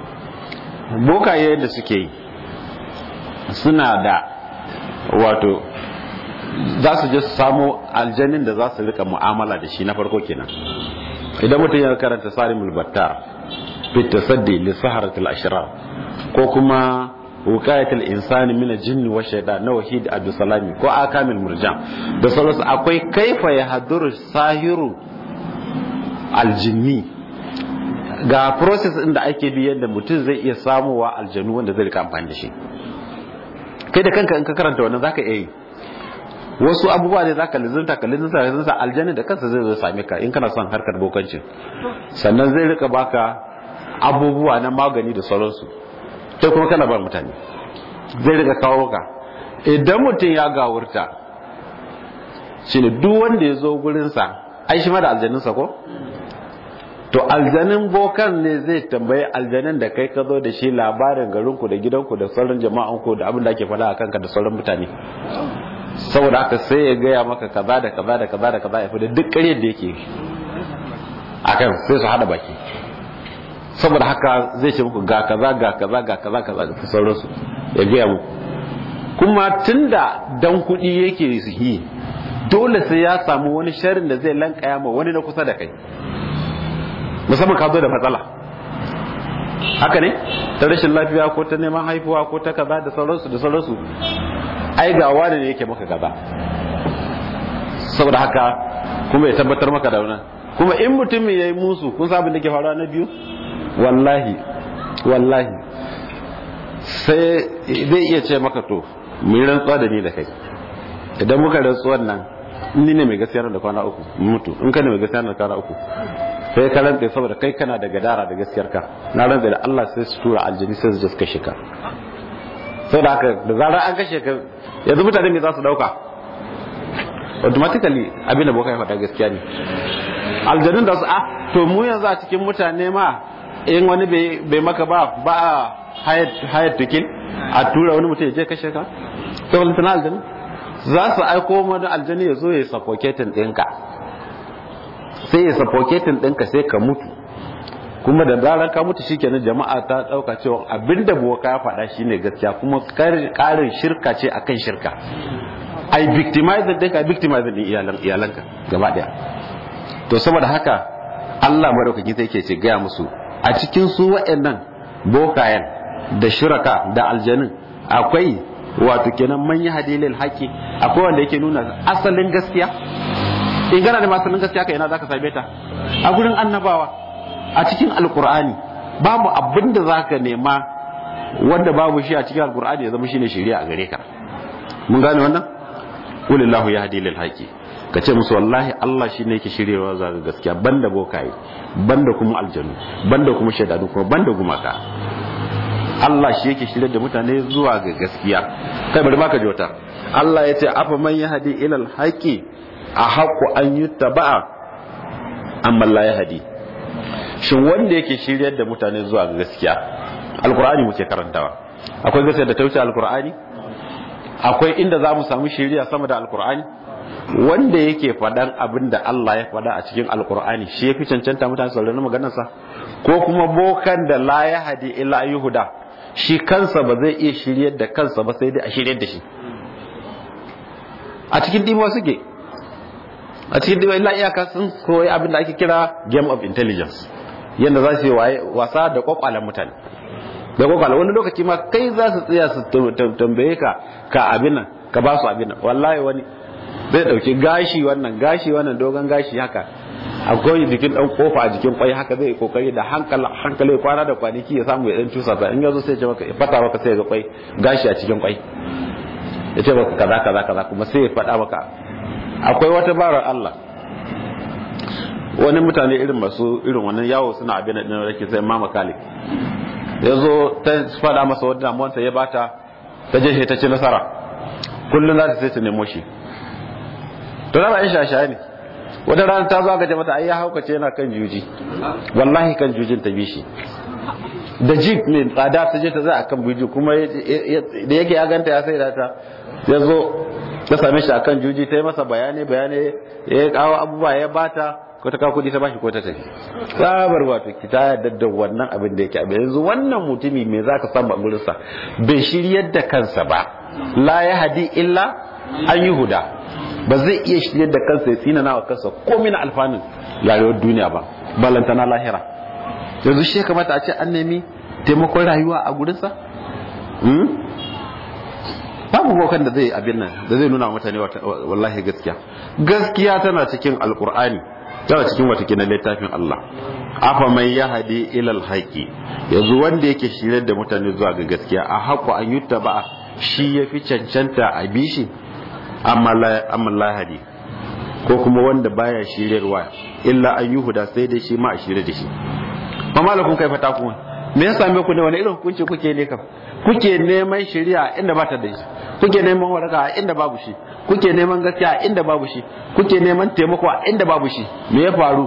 bokaye da suke yi suna da wato za su je su samu aljanin da za su rika mu'amala da shi na farko kenan idan mutum ya karanta sarimul battar fit tasaddi li saharatil ashrar ko kuma wukayatul insani min al-jinni wa shaytan na wahid abdussalami ko akamil murjan da sauransu akwai kaifa ya haduru sahiru aljinni ga process din da ake bi yadda mutum zai iya samuwa aljanu wanda zai rika amfani da shi kai da kanka in ka karanta wannan zaka iya yi wasu abubuwa ne zaka lizinta ka lizinta ka lizinta aljanna da kansa zai zo same ka in kana son harkar bokancin sannan zai rika baka abubuwa na magani da sauransu sai kuma kana ba mutane zai rika kawo ka idan mutum ya gawurta shine duk wanda ya zo gurinsa ai shi ma da aljaninsa ko to aljanin bokan ne zai tambayi aljanin da kai ka zo da shi labarin garinku da gidanku da sauran jama'anku da abin da ake faɗa a kanka da sauran mutane saboda haka sai ya gaya maka kaza da kaza da kaza da kaza ya fi da duk ƙaryar da yake akan sai su hada baki saboda haka zai ce muku ga kaza ga kaza ga kaza kaza da sauransu ya gaya muku kuma tunda dan kuɗi yake yi dole sai ya samu wani sharin da zai lankaya ma wani na kusa da kai musamman ka zo da matsala haka ne ta rashin lafiya ko ta neman haifuwa ko ta kaza da sauransu da sauransu ai ga wani ne yake maka kaza saboda haka kuma ya tabbatar maka da wannan kuma in mutum ya yi musu kun sa abin da ke faruwa na biyu wallahi wallahi sai zai iya ce maka to mu yi rantsuwa da ni da kai idan muka rantsuwan nan ni ne mai gaskiya da kwana uku mutu in ka ne mai gaskiya da kwana uku sai ka rantsa saboda kai kana da gadara da gaskiyar ka na rantsa da Allah sai su tura aljini sai su je su kashe ka saboda haka da zarar an kashe ka yanzu mutane me za su dauka automatically abin da boka ya faɗa gaskiya ne aljanun da su a to mu yanzu a cikin mutane ma in wani bai maka ba ba a hayar tukin a tura wani mutum ya je kashe ka sai wani tana aljanu za su aiko wani aljani ya zo ya suffocating ɗinka sai ya suffocating ɗinka sai ka mutu kuma da zarar ka mutu shikenan jama'a ta ɗauka cewa abinda boka ya faɗa shine gaskiya kuma ƙarin shirka ce akan shirka ai victimizing ɗinka victimizing ɗin iyalanka gaba ɗaya to saboda haka Allah madaukaki sai ke ce gaya musu a cikin su waɗannan bokayen da shiraka da aljanin akwai wato kenan manya hadilil haƙi akwai wanda yake nuna asalin gaskiya in gana da asalin gaskiya kai ina zaka same ta a gurin annabawa a cikin alkur'ani babu abin da zaka nema wanda babu shi a cikin alkur'ani ya zama shine shari'a a gare ka mun gane wannan ulillahu yahdi lil haqi ka ce musu wallahi Allah shi ne yake shiryewa za ga gaskiya banda bokaye banda kuma aljanu banda kuma shaidanu kuma banda gumaka Allah shi yake shirye da mutane zuwa ga gaskiya kai bari maka jota Allah ya ce afa man yahdi ila alhaqi a haqqu an yuttaba'a amma la yahdi shin wanda yake shiryar da mutane zuwa ga gaskiya alqur'ani muke karantawa akwai gaskiya da ta wuce alqur'ani akwai inda za mu samu shiriya sama da alqur'ani wanda yake faɗan abin da Allah ya faɗa a cikin alkur'ani shi ya fi cancanta mutane sauraron maganarsa ko kuma bokan da la ya hadi illa yuhuda shi kansa ba zai iya shiryar da kansa ba sai dai a shiryar da shi a cikin dimuwa suke a cikin dimuwa illa iyaka sun koyi abin da ake kira game of intelligence yadda za su yi wasa da kwakwalen mutane da kwakwalen wani lokaci ma kai za su tsaya su tambaye ka ka abin nan ka ba su abin nan wallahi wani zai dauki gashi wannan gashi wannan dogon gashi haka akwai jikin dan kofa a jikin kwai haka zai kokari da hankali hankali kwana da kwanaki ya samu ya dan cusa ta in yazo sai ya maka ya fata maka sai ga kwai gashi a cikin kwai ya ce maka kaza kaza kaza kuma sai ya fada maka akwai wata barar Allah wani mutane irin masu irin wannan yawo suna abin da rake sai mama kalik ya zo ta fada masa wadda damuwanta ya bata ta je ta ci nasara kullum za ta sai ta nemo shi to da ba in shashaye ne wata rana ta zo aka ce mata ai ya haukace yana kan juji wallahi kan jujin ta bi shi da jeep ne tsada ta je ta za a kan juji kuma da yake ya ganta ya sai da ta ya zo ta same shi akan juji ta yi masa bayani bayani ya kawo abubuwa ya bata ko ta kawo kudi ta bashi ko ta tafi tsabar wato ki ta yarda da wannan abin da yake abin yanzu wannan mutumi me za ka samu a gurinsa bai shiryar da kansa ba la ya hadi illa an yi huda ba zai iya shiryar da kansa ya tsina wa kansa komai na alfanun rayuwar duniya ba balanta na lahira yanzu shi kamata a ce an nemi taimakon rayuwa a gurinsa babu bokan da zai abin nan da zai nuna mutane wallahi gaskiya gaskiya tana cikin alkur'ani tana cikin wata kinan littafin Allah afa mai yahdi ilal haqi yanzu wanda yake shirye da mutane zuwa ga gaskiya a haƙu an yutta ba shi yafi cancanta a bishi amma la amma lahadi ko kuma wanda baya shiryarwa illa an yuhuda sai dai shi ma a shirye da shi ma malakun kai fata ku me ya same ku ne wani irin hukunci kuke ne kam kuke neman shari'a inda ba ta da shi kuke neman waraka inda babu shi kuke neman gaskiya inda babu shi kuke neman taimako inda babu shi me ya faru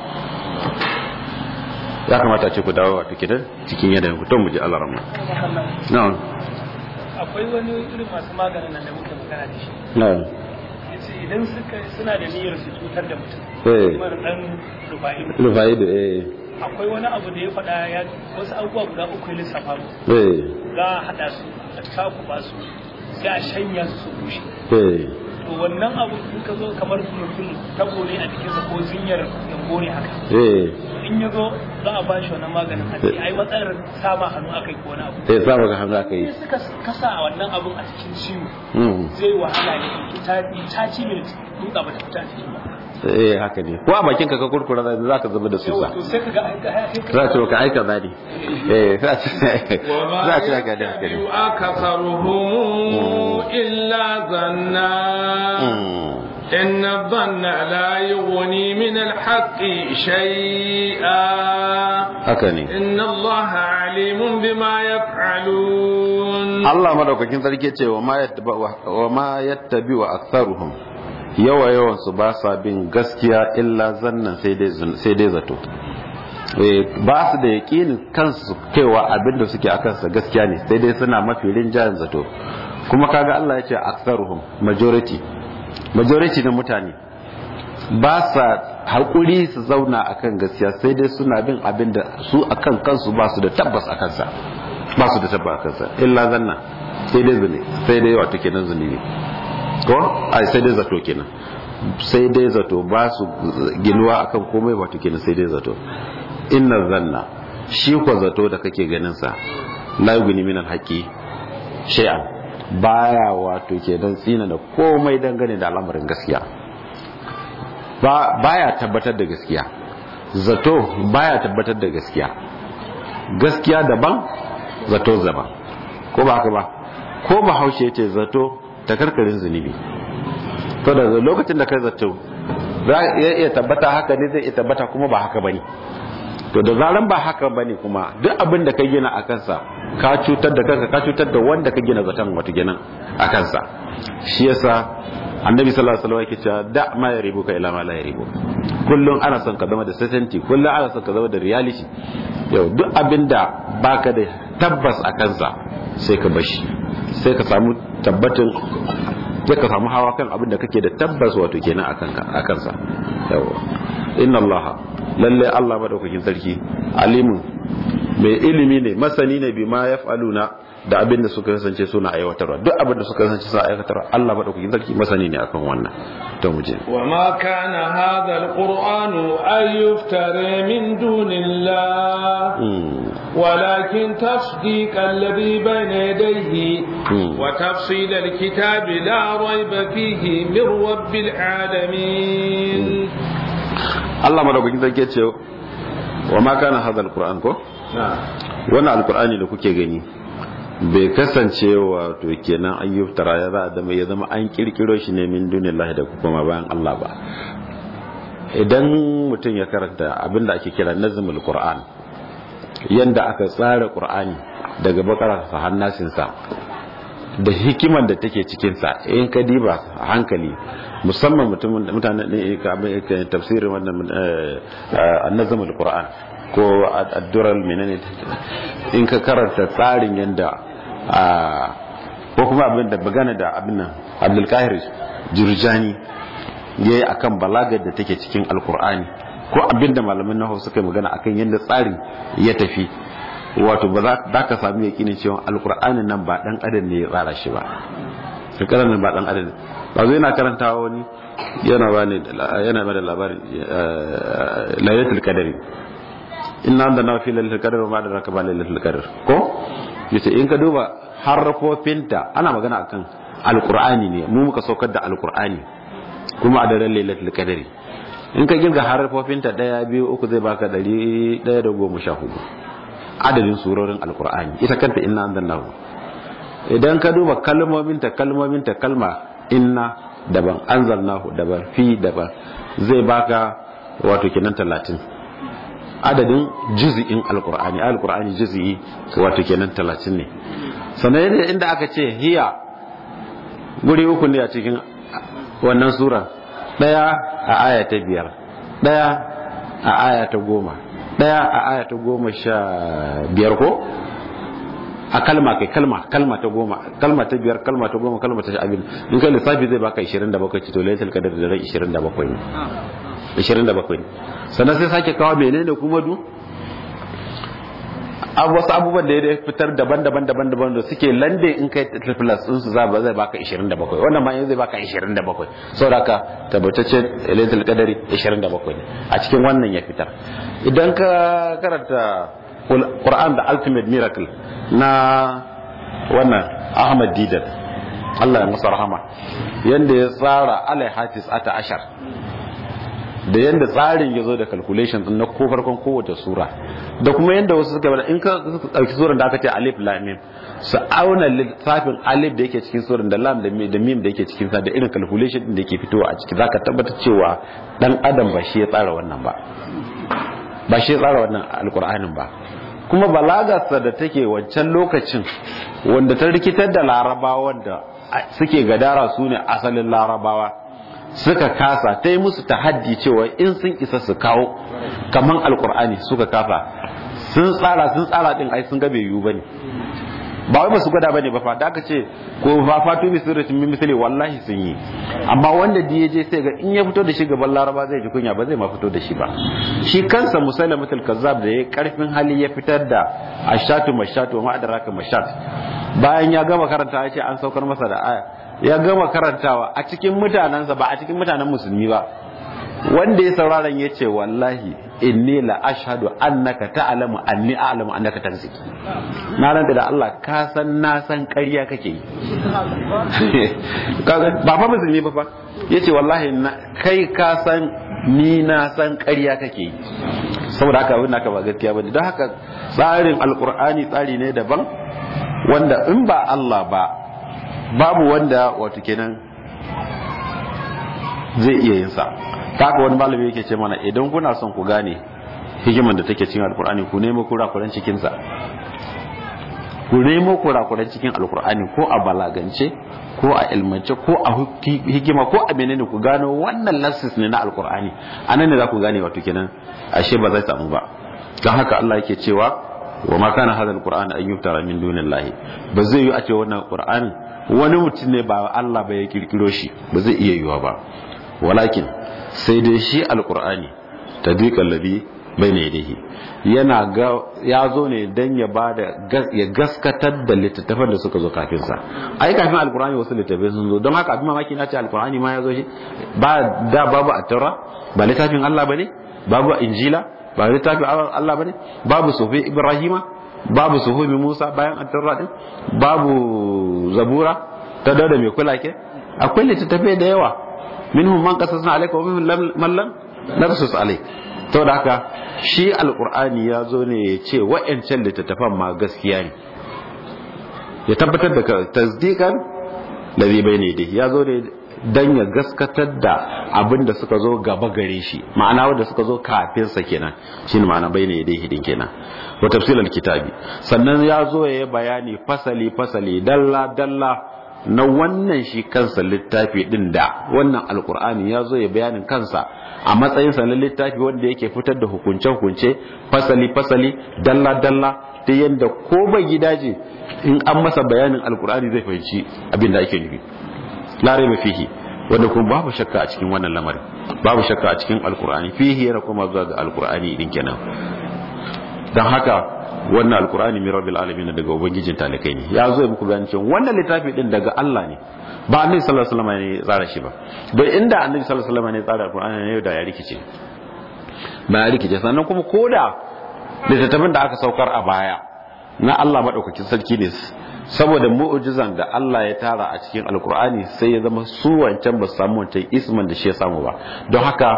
ya kamata ce ku dawo wato kidan cikin yadda ku to mu ji Allah rahma na'am akwai wani irin masu maganin nan da muke magana da shi na'am yace idan suka suna da niyyar su cutar da mutum eh kamar dan rufa'i rufaidu eh akwai wani abu da ya faɗa ya wasu abubuwa guda uku ya lissafa mu eh za a haɗa su a cakuɓa su sai a shanya su su bushe eh to wannan abu in ka zo kamar mutum tabo ne a jikinsa ko zinyar yambo ne haka eh in ya zo za a bashi wannan maganin a ce ai matsalar sama hannu aka yi ko wani abu eh sa maka hannu aka yi in suka kasa wannan abun a cikin ciwo mm zai wahala ne in ta ta ci minit dutsa ba ta fita a cikin ba eh haka ne ko a bakin ka ka kurkura za ka zama da susa yawa to sai ka ga ai ka za a ce ka aika zani eh za a ce za a ce ka da haka ne أكثرهم إلا ظنا إن الظن لا يغني من الحق شيئا haka ne إن الله عليم بما يفعلون Allah madaukakin sarki ce wa ma yattaba wa ma yattabi wa aktharuhum yawa yawan su ba sa bin gaskiya illa zannan sai dai zun- sai dai zato eh ba su da yaqinin kansu cewa abin da suke akan sa gaskiya ne sai dai suna mafi rinjayen zato kuma kaga Allah ya ce aktharuhum majority majority na mutane ba sa haƙuri su zauna akan gaskiya sai dai suna bin abin da su akan kansu ba su da tabbas a kansa ba su da tabbas a kansa illa zanna sai dai zune sai dai wato kenan zunubi ko ai sai dai zato kenan sai dai zato ba su ginuwa akan komai wato kenan sai dai zato inna zanna shi ko zato da kake ganin sa la yughni min al-haqi shay'an baya wato kenan tsina da komai dangane da al'amarin gaskiya ba baya tabbatar da gaskiya zato baya tabbatar da gaskiya gaskiya daban zato daban ko ba haka ba ko ba haushe yace zato ta karkarin zunubi to da lokacin da kai zato za ya iya tabbata haka ne zai iya tabbata kuma ba haka bane to da zaran ba haka bane kuma duk abin da ka gina a kansa ka cutar da kanka ka cutar da wanda ka gina zaton wato ginin a kansa shi yasa annabi sallallahu alaihi wasallam yake cewa da ma ya ribu ka ila ma la ya ribu kullum ana son ka zama da certainty kullum ana son ka zama da reality yau duk abin da baka da tabbas a kansa sai ka bashi sai ka samu tabbatin sai ka samu hawa kan abin da kake da tabbas wato kenan akan a kansa yau inna allaha lalle Allah madaukakin sarki alimun mai ilimi ne masani ne bima yaf'aluna da abin da suka kasance suna aiwatarwa duk abin da suka kasance suna aiwatarwa Allah madaukakin sarki masani ne akan wannan to mu je وما كان هذا القرآن أن يفترى من دون الله ولكن تصديق الذي بين يديه وتفصيل الكتاب لا ريب فيه من رب العالمين Allah madaukakin sarki ya ce wa ma kana hadha alquran ko wannan alqurani da kuke gani bai kasance wato kenan an yi tara ya za a zama ya zama an kirkiro shi ne min dunillahi da kuma bayan Allah ba idan mutum ya karanta abin da ake kira nazmul qur'an yanda aka tsara qur'ani daga bakara sa hannasin sa da hikiman da take cikinsa in ka diba a hankali musamman mutane ne ka tafsirin wannan annazam al-qur'an ko addural menene in ka karanta tsarin yadda ko kuma abin da bagana da abin nan abdul kahir jurjani yayi akan balagar da take cikin alqur'ani ko abin da malamin nahu suka yi magana akan yadda tsarin ya tafi wato ba za ka sami yakinin cewa alkur'anin nan ba dan adam ne ya tsara shi ba alkur'anin nan ba dan adam ba zai yana karantawa wani yana ba ne yana ba da labarin lailatul qadari inna anzalna fi lailatul qadr wa ma adraka ba lailatul qadr ko yace in ka duba harfofinta ana magana akan alkur'ani ne mu muka saukar da alkur'ani kuma a daren lailatul qadari in ka girga harfofinta daya biyu uku zai baka dari daya da goma sha hudu adadin surorin alkur'ani ita kanta inna anzalnahu idan ka duba kalmominta kalmominta kalma inna daban anzalnahu daban fi daban zai baka wato kenan talatin adadin juz'in alkur'ani alkur'ani juz'i wato kenan talatin ne sannan inda aka ce hiya guri uku ne a cikin wannan sura daya a aya ta biyar daya a aya ta goma daya a aya ta goma sha biyar ko a kalma kai kalma kalma ta goma kalma ta biyar kalma ta goma kalma ta sha abin in kai lissafi zai baka 27 ci to lailatul qadr da rai 27 ne 27 ne sannan sai sake kawo menene kuma du wasu abubuwan da ya fitar daban-daban daban-daban da suke lande in kai plus din su zaba zai baka 27 wannan ma yanzu zai baka 27 saboda ka tabbatacce lailatul qadari 27 ne a cikin wannan ya fitar idan ka karanta Qur'an da ultimate miracle na wannan Ahmad Didat Allah ya masa rahama yanda ya tsara alai hatis ata ashar da yanda tsarin ya zo da calculation din na ko farkon kowace sura da kuma yanda wasu suka bada in ka dauki suran da aka ce alif lam mim su auna lissafin alif da yake cikin suran da lam da mim da yake cikin sa da irin calculation din da yake fitowa a ciki zaka tabbatar cewa dan adam ba shi ya tsara wannan ba ba shi ya tsara wannan alqur'anin ba kuma balagarsa da take wancan lokacin wanda ta rikitar da larabawa da suke gadara su ne asalin larabawa suka kasa ta yi musu tahaddi cewa in sun isa su kawo kaman alkur'ani suka kafa sun tsara sun tsara din ai sun ga bai yiwu bane ba wai basu gwada bane ba fa da aka ce ko fa fatu bi sirratin min misali wallahi sun yi amma wanda da yaje sai ga in ya fito da shi gaban laraba zai ji kunya ba zai ma fito da shi ba shi kansa musailamatul kazzab da ya karfin hali ya fitar da ashatu mashatu ma adraka mashat bayan ya gama karanta ya ce an saukar masa da aya ya gama karantawa a cikin mutanensa ba a cikin mutanen musulmi ba wanda ya sauraron ya ce wallahi inni la ashhadu annaka ta'lamu anni a'lamu annaka tanzik na ranta da Allah ka san na san ƙarya kake yi ba fa musulmi ba fa yace wallahi kai ka san ni na san ƙarya kake yi saboda haka abin naka ba gaskiya bane don haka tsarin alqur'ani tsari ne daban wanda in ba Allah ba babu wanda wato kenan zai iya yin sa haka wani malami yake ce mana idan kuna son ku gane hikiman da take cikin alkur'ani ku nemo kurakuran cikin sa ku nemo kurakuran cikin alkur'ani ko a balagance ko a ilmance ko a hikima ko a menene ku gano wannan lassis ne na alkur'ani anan ne za ku gane wato kenan ashe ba zai samu ba don haka Allah yake cewa wa ma kana hadha alqur'an an yuftara min dunillahi ba zai yi a ce wannan qur'anin wani mutum ne ba Allah ba ya kirkiro shi ba zai iya yiwa ba walakin sai dai shi alqur'ani tadbiqal ladhi bayna yadayhi yana ga ya zo ne dan ya bada ya gaskatar da littattafan da suka zo kafin sa ai kafin alqur'ani wasu littattafai sun zo don haka abin mamaki na ce alqur'ani ma ya zo shi ba da babu at-taura ba littafin Allah bane babu injila ba littafin Allah bane babu sufi ibrahima babu sufi musa bayan at-taura din babu zabura ta da mai kula ke akwai littattafai da yawa minhum man qasasna alayka wa minhum man lam naqsus alayk to da haka shi alqur'ani ya zo ne ya ce wa'ancan littattafan ma gaskiya ne ya tabbatar da tasdiqan ladhi bayne dai ya zo ne dan ya gaskatar da abin da suka zo gaba gare shi ma'ana wanda suka zo kafin sa kenan shine ma'ana bayna yadayhi din kenan wa tafsilal kitabi sannan ya zo ya yi bayani fasali fasali dalla dalla na wannan shi kansa littafi din da wannan alkur'ani ya zo ya bayanin kansa a matsayin sa na littafi wanda yake fitar da hukunce hukunce fasali fasali dalla dalla ta yadda ko bai gidaje in an masa bayanin alkur'ani zai fahimci abin da ake nufi larai ba fihi wanda kuma babu shakka a cikin wannan lamarin babu shakka a cikin alkur'ani fihi yana kuma zuwa ga alkur'ani din kenan don haka wannan alkur'ani min rabbil alamin daga ubangijin talikai ne ya zo ya muku bayanin cewa wannan littafi din daga Allah ne ba annabi sallallahu alaihi wasallam ne ya tsara shi ba don inda annabi sallallahu alaihi wasallam ne ya tsara alkur'ani ne da ya rikice ba ya rikice sannan kuma koda littattafan da aka saukar a baya na Allah madaukakin sarki ne saboda mu'ujizan da Allah ya tara a cikin alkur'ani sai ya zama su wancan ba su samu wancan isman da shi ya samu ba don haka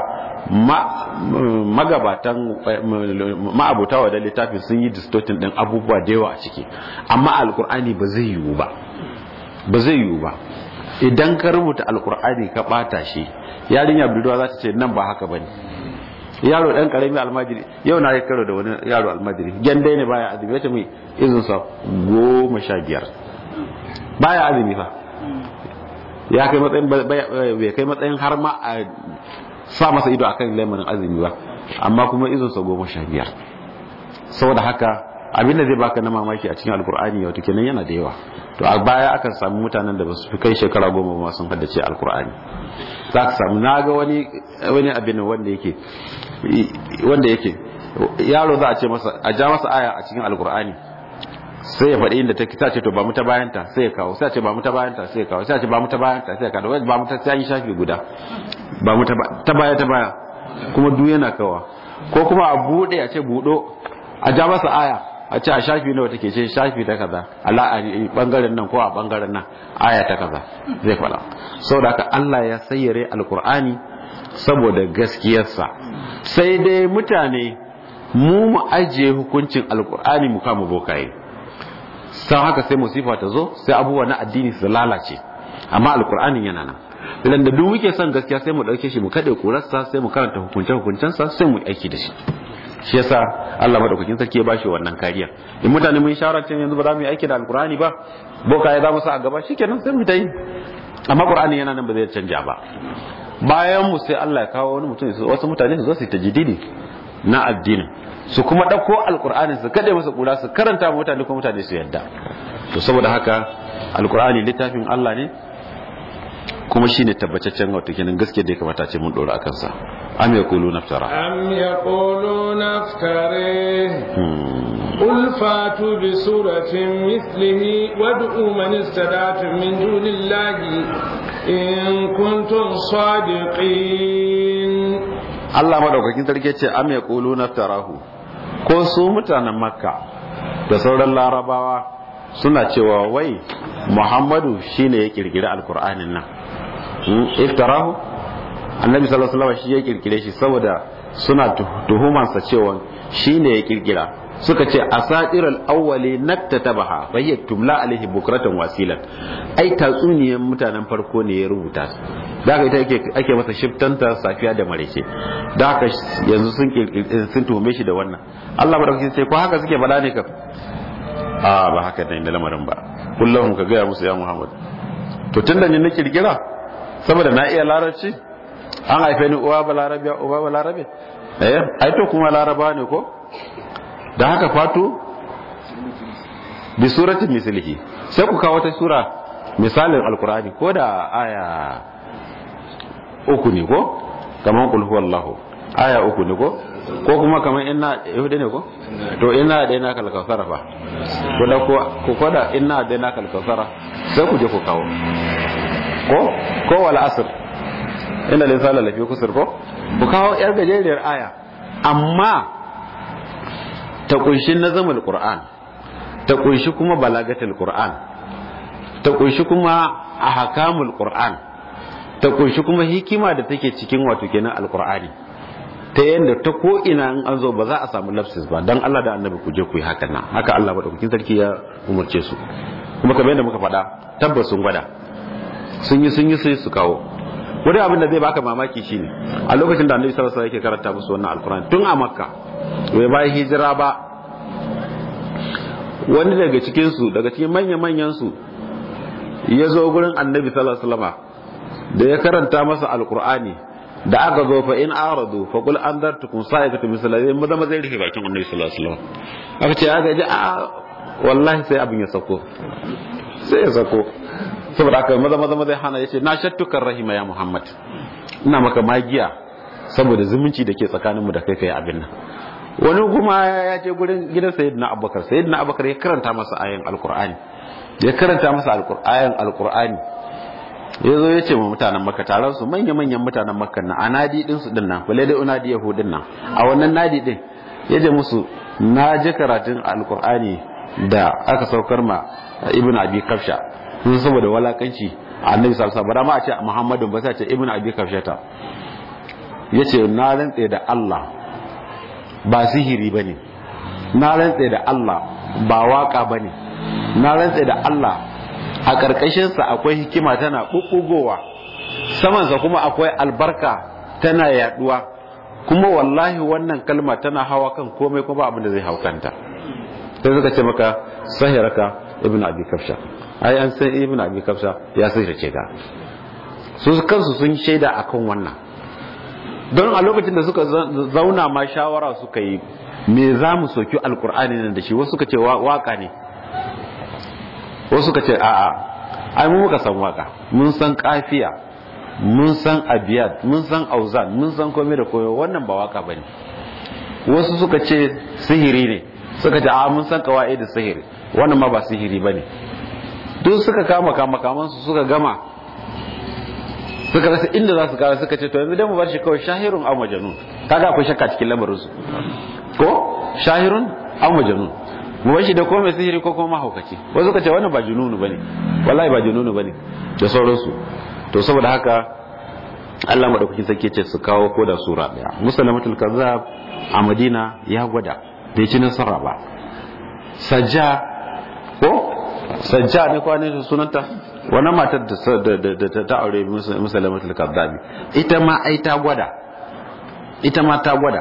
magabatan ma'abuta wa da littafin sun yi distortin din abubuwa da yawa a ciki amma alkur'ani ba zai yiwu ba ba zai yiwu ba idan ka rubuta alkur'ani ka bata shi yarinya budurwa za ta ce nan ba haka bane yaro dan karami almajiri yau na yi karo da wani yaro almajiri gendai ne baya azumi ya ce mai izin sa goma sha biyar baya azumi fa ya kai matsayin bai kai matsayin har ma a sa masa ido akan lamarin azumi ba amma kuma izin sa goma sha biyar saboda haka abinda zai baka na mamaki a cikin alkur'ani wato kenan yana da yawa to a baya akan samu mutanen da ba su fi kai shekara goma ba sun haddace alkur'ani za ka samu na ga wani wani abin wanda yake wanda yake yaro za a ce masa a ja masa aya a cikin alkur'ani sai ya faɗi inda take ta ce to ba mu ta bayanta sai ya kawo sai a ce ba mu ta bayanta sai ya kawo sai a ce ba mu ta bayanta sai ya kawo ba mu ta sai yi shafi guda ba mu ta baya ta baya kuma duk yana kawa ko kuma a bude a ce budo a ja masa aya a ce a shafi nawa take ce shafi ta kaza ala a bangaren nan ko a bangaren nan aya ta kaza zai fada saboda haka Allah ya sayyare alkur'ani saboda gaskiyarsa sai dai mutane mu mu ajiye hukuncin alkur'ani mu kama bokaye san haka sai musifa ta zo sai abubuwa na addini su lalace amma alkur'anin yana nan idan da duk muke son gaskiya sai mu dauke shi mu kade kurarsa sai mu karanta hukunce hukuncensa sai mu aiki da shi shi yasa Allah madaukakin sarki ya bashi wannan kariya in mutane mun shawara cewa yanzu ba za mu yi aiki da alkur'ani ba boka ya za mu sa a gaba shikenan sai mu ta yi amma qur'ani yana nan ba zai canja ba bayan mu sai Allah ya kawo wani mutum wasu mutane su zo su tajdidi na addinin su kuma dauko alkur'ani su kade masa kura su karanta mutane ko mutane su yadda to saboda haka alkur'ani littafin Allah ne kuma shine tabbataccen wato kenan gaskiya da ya kamata ce mun dora akan sa am yaqulu naftara am yaqulu naftari qul fatu bi suratin mithlihi wad'u man istada'tum min dunillahi in kuntum sadiqin Allah madaukakin sarki ce am yaqulu naftarahu ko su mutanen makka da sauran larabawa suna cewa wai muhammadu shine ya kirkiri alkur'anin nan iftarahu annabi sallallahu alaihi wasallam shi ya kirkire shi saboda suna tuhumansa cewa shine ya kirkira suka ce asatirul awwali naktatabaha fa hiya tumla alaihi bukratan wasilan ai tatsuniyar mutanen farko ne ya rubuta da haka ita ake ake masa shiftanta safiya da marece da haka yanzu sun sun tuhume shi da wannan Allah madaukakin sai ko haka suke bada ne ka a ba haka ne da lamarin ba kullum ka gaya musu ya Muhammad to tunda ni na kirkira saboda na iya larabci an haife ni uwa ba larabiya uba ba larabe eh ai to kuma laraba ne ko da haka fatu bi suratin mislihi sai ku kawo ta sura misalin alkur'ani ko da aya uku ne ko kaman qul huwallahu aya uku ne ko ko kuma kaman inna yahude ne ko to inna da ina kal kausara fa ko da ko ko koda inna da ina kal kausara sai ku je ku kawo ko ko wal asr inna linsana lafi kusur ko ku kawo yar gajeriyar aya amma ta kunshi nazamul qur'an ta kunshi kuma balagatul qur'an ta kunshi kuma ahkamul qur'an ta kunshi kuma hikima da take cikin wato kenan alqur'ani ta yanda ta ko ina in an zo ba za a samu lapsis ba dan Allah da annabi ku je ku yi hakan nan haka Allah madaukakin sarki ya umurce su kuma kamar yadda muka faɗa tabbas sun gwada sun yi sun yi sai su kawo wani abin da zai baka mamaki shine a lokacin da annabi sallallahu alaihi wasallam yake karanta musu wannan alkur'ani tun a makka bai bayan hijira ba wani daga cikin su daga cikin manyan manyan su ya zo gurin annabi sallallahu alaihi wasallam da ya karanta masa alkur'ani da aka zo fa in aradu fa qul anzartukum sa'ikatu misalai maza maza ya rufe bakin annabi sallallahu alaihi wasallam aka ce aka ji a wallahi sai abin ya sako sai ya sako saboda aka maza maza maza hana yace na shattukar rahima ya muhammad ina maka magiya saboda zumunci da ke tsakanin mu da kai kai abin nan wani kuma ya je gurin gidan sayyidina abubakar sayyidina abubakar ya karanta masa ayan alqur'ani ya karanta masa ayan alqur'ani ya zo ya ce ma mutanen makka taron su manya manyan mutanen makka na a nadi din su din nan bale da unadi yahudin nan a wannan nadi din ya je musu na ji karatun alqur'ani da aka saukar ma ibn abi kafsha sun saboda walakanci annabi sallallahu alaihi wasallam ba a ce muhammadu ba sai ce ibn abi kafsha ta yace na rantse da Allah ba sihiri bane na rantse da Allah ba waka bane na rantse da Allah a karkashin sa akwai hikima tana bubbugowa saman sa kuma akwai albarka tana yaduwa kuma wallahi wannan kalma tana hawa kan komai kuma abin da zai haukanta sai suka ce maka sahiraka ibn abi kafsha ai an san ibn abi kafsha ya sihirce ka su kansu sun shaida akan wannan don a lokacin da suka zauna ma shawara suka yi me za mu soki alkur'ani nan da shi wasu suka ce waka ne wasu suka ce a'a ai mu muka san waka mun san kafiya mun san abiyat mun san auzan mun san komai da komai wannan ba waka bane wasu suka ce sihiri ne suka ce a mun san kawai da sihiri wannan ma ba sihiri bane duk suka kama kama kaman su suka gama suka rasa inda za su kara suka ce to yanzu dai mu bar shi kawai shahirun aw majnun kaga akwai shakka cikin lamarin su ko shahirun aw majnun mu bar shi da komai sihiri ko kuma mahaukaci wasu suka ce wannan ba jununu bane wallahi ba jununu bane da sauransu to saboda haka Allah madaukakin sarki ce su kawo ko da sura daya musalamatul kazzab a Madina ya gwada bai ci nasara ba sajja ko sajja ne kwanin sunanta wannan matar da ta aure musalamatul kaddabi ita ma ai ta gwada ita ma ta gwada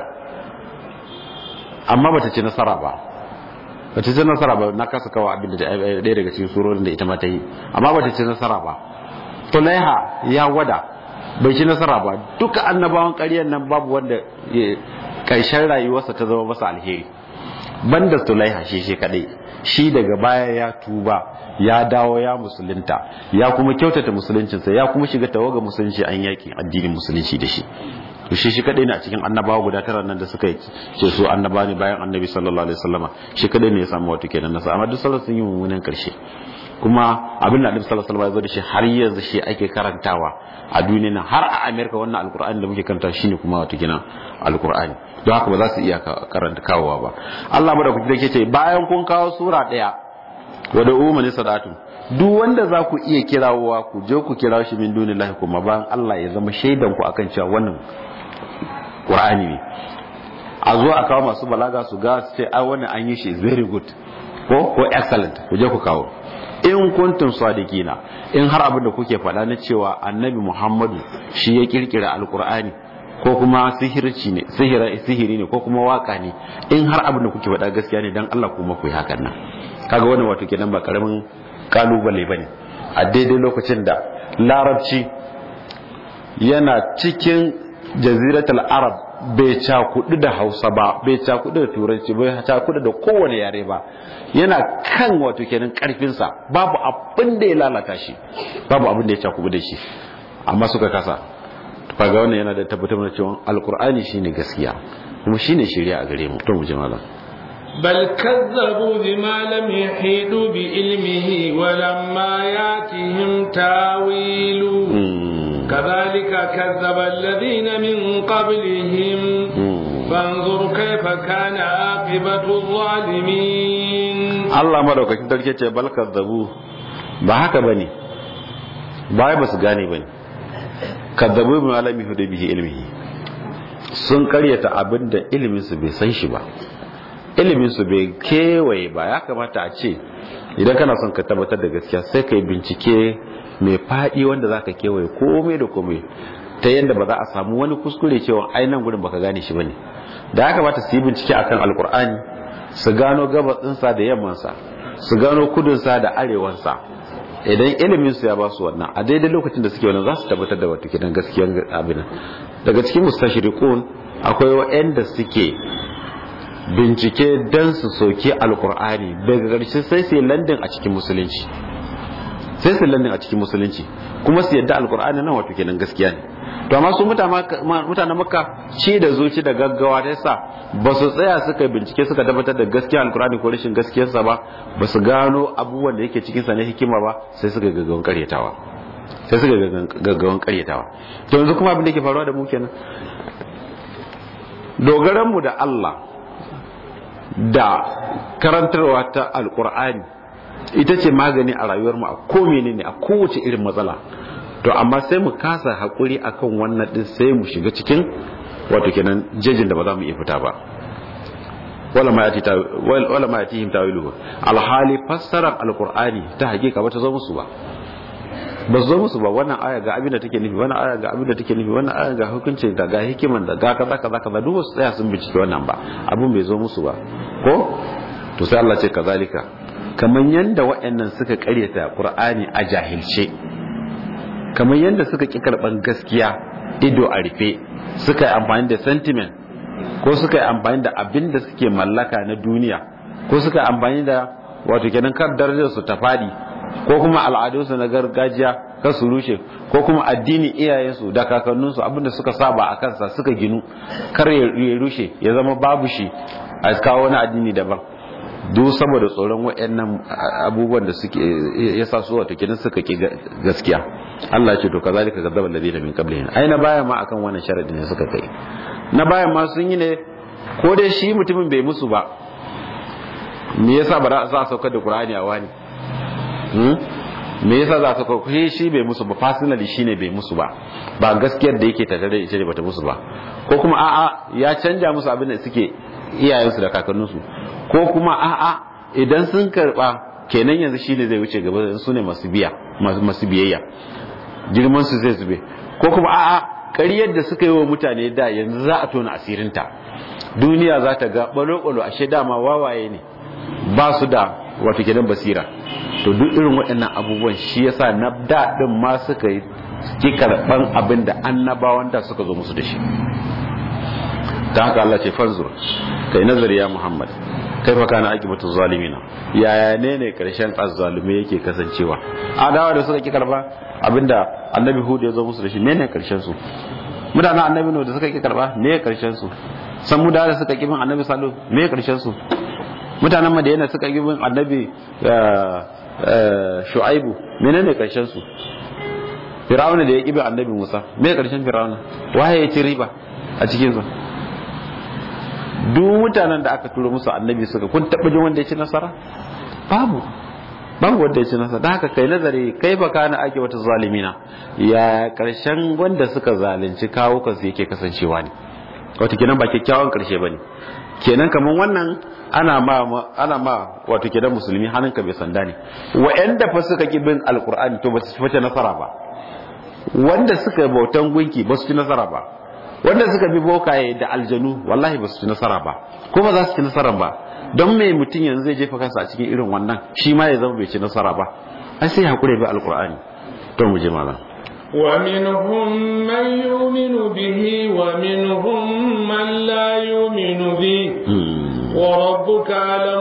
amma bata ci nasara ba bata ci nasara ba na kasa kawo abin da ɗaya daga cikin surorin da ita ma ta yi amma bata ci nasara ba tulaiha ya gwada bai ci nasara ba duka annabawan ƙaryar nan babu wanda ƙarshen rayuwarsa ta zama masa alheri banda tulaiha shi shi kadai shi daga baya ya tuba ya dawo ya musulunta ya kuma kyautata musuluncinsa ya kuma shiga tawaga musulunci an yakin addinin musulunci da shi to shi shi kadai ne a cikin annabawa guda tara nan da suka ce su annaba ne bayan annabi sallallahu alaihi wasallama shi kadai ne ya samu wato kenan nasa amma duk sallallahu sun yi mummunan karshe kuma abin da annabi sallallahu alaihi wasallam ya zo da shi har yanzu shi ake karantawa a duniya nan har a America wannan alqur'ani da muke karanta shine kuma wato kenan alqur'ani don haka ba za su iya karanta kawowa ba Allah madaukaki da ke ce bayan kun kawo sura daya wadda umani sadatu duk wanda za ku iya kirawowa ku je ku kira shi min dunillahi kuma bayan Allah ya zama shaidan ku akan cewa wannan Qur'ani ne a zo a kawo masu balaga su ga su ce ai wannan an yi shi very good ko ko excellent ku je ku kawo in kuntum sadiqina in har abin da kuke faɗa na cewa annabi Muhammadu shi ya kirkira alqur'ani ko kuma sihirci ne sihiri ne ko kuma waka ne in har abin da kuke faɗa gaskiya ne dan Allah kuma ku yi hakan nan kaga wannan wato kenan ba karamin kalubale bane a daidai lokacin da larabci yana cikin jaziratul arab bai cakudu da hausa ba bai cakudu da turanci bai cakudu da kowane yare ba yana kan wato kenan karfinsa babu abin da ya lalata shi babu abin da ya cakudu da shi amma suka kasa kaga wannan yana da tabbatar da cewa alkur'ani shine gaskiya kuma shine shari'a a gare mu to mu ji malam بل كذبوا بما لم يحيطوا بعلمه ولما ياتهم تاويله كذلك كذب الذين من قبلهم فانظر كيف كان عاقبة الظالمين الله مدوكاkin sarki ce bal kazzabu ba haka bane ba ba su gane bane kazzabu bi malami hudu bihi ilmihi sun karyata abinda ilimin su bai san shi ba ilimin su bai kewaye ba ya kamata a ce idan kana son ka tabbatar da gaskiya sai ka yi bincike mai faɗi wanda za ka kewaye komai da komai ta yadda ba za a samu wani kuskure cewa ainihin gudun baka gane shi bane da ya kamata su yi bincike akan alkur'ani su gano gabatsinsa da yammansa su gano kudunsa da arewansa idan ilimin su ya ba su wannan a daidai lokacin da suke wannan za su tabbatar da wata kidan gaskiyar abin daga cikin mustashriqun akwai waɗanda suke bincike dan su soke alkur'ani daga ƙarshe sai su landin a cikin musulunci sai su landin a cikin musulunci kuma su yadda alkur'ani nan wato kenan gaskiya ne to amma su mutanen makka ci da zuci da gaggawa ta yasa ba su tsaya suka bincike suka tabbatar da gaskiya alkur'ani ko rashin gaskiyarsa ba ba su gano abubuwan da yake cikinsa na hikima ba sai suka gaggawan karyatawa sai suka gaggawan karyatawa to yanzu kuma abin da ke faruwa da mu kenan dogaran mu da Allah da karantarwa ta alkur'ani ita ce magani a rayuwar mu a ko menene a kowace irin matsala to amma sai mu kasa hakuri akan wannan din sai mu shiga cikin wato kenan jejin da ba za mu iya fita ba wala ma yati wala ma yatihim tawiluhu alhali fassarar alqur'ani ta hakika ba ta zo musu ba ba zo musu ba wannan aya ga abin da take nufi wannan aya ga abin da take nufi wannan aya ga hukuncin da ga hikiman da ga kaza kaza kaza duk wasu tsaya sun bincike wannan ba abin bai zo musu ba ko to sai Allah ce kazalika kamar yanda waɗannan suka karyata qur'ani a jahilce kamar yanda suka ki karban gaskiya ido a rufe suka yi amfani da sentiment ko suka yi amfani da abin da suke mallaka na duniya ko suka yi amfani da wato kenan kar darajar su ta fadi ko kuma al'adunsu na gargajiya kar su rushe ko kuma addini iyayensu da kakanninsu abinda suka saba a kansa suka ginu kar ya rushe ya zama babu shi a kawo wani addini daban duk saboda tsoron waɗannan abubuwan da suke ya sa su wato kenan suka ki gaskiya Allah ya ce to kazalika kadzaba alladhina min qablihim ai na baya ma akan wannan sharadi ne suka kai na baya ma sun yi ne ko dai shi mutumin bai musu ba me yasa ba za a saukar da Qur'ani a wani me yasa za su kwakwai shi bai musu ba personally shine bai musu ba ba gaskiyar da yake tattare da ita ne bata musu ba ko kuma a'a ya canja musu abin da suke iyayensu da kakanninsu ko kuma a'a idan sun karba kenan yanzu shine zai wuce gaba su ne masu biya masu biyayya girman su zai zube ko kuma a'a ƙaryar da suka yi wa mutane da yanzu za a tona asirinta duniya za ta ga balo-balo ashe dama wawaye ne ba su da wato kenan basira to duk irin waɗannan abubuwan shi yasa na daɗin ma suka yi ki karɓan abin da annabawan da suka zo musu da shi ta haka Allah ce fanzur kai nazari ya Muhammad kai fa kana akibatu zalimina yaya ne ne karshen azzalume yake kasancewa adawa da suka ki karba abinda annabi hud ya zo musu da shi menene karshen su mutanen annabi no da suka ki karba me karshen su san mu da suka ki bin annabi sallu me karshen su mutanen madina suka ki bin annabi shu'aibu menene karshen su fir'auna da ya ki bin annabi musa me karshen fir'auna waye ya ci riba a cikin su duk mutanen da aka turo musu annabi suka kun taɓa jin wanda ya ci nasara babu babu wanda ya ci nasara da haka kai nazari kai ba kana ake wata zalimina ya karshen wanda suka zalunci kawo kansu yake kasancewa ne wata kenan ba kyakkyawan karshe ba ne kenan kamar wannan ana ma ana ma wato kenan musulmi hannunka bai sanda ne wa'anda fa suka ki bin alqur'ani to ba su fita nasara ba wanda suka bautan gunki ba su ci nasara ba wanda suka bi bokaye da aljanu wallahi ba su ci nasara ba ko ba za su ci nasara ba don mai mutum yanzu zai jefa kansa a cikin irin wannan shi ma ya zama bai ci nasara ba ai sai hakuri bi alqur'ani to mu je malam ومنهم من يؤمن به ومنهم من لا يؤمن به وربك أعلم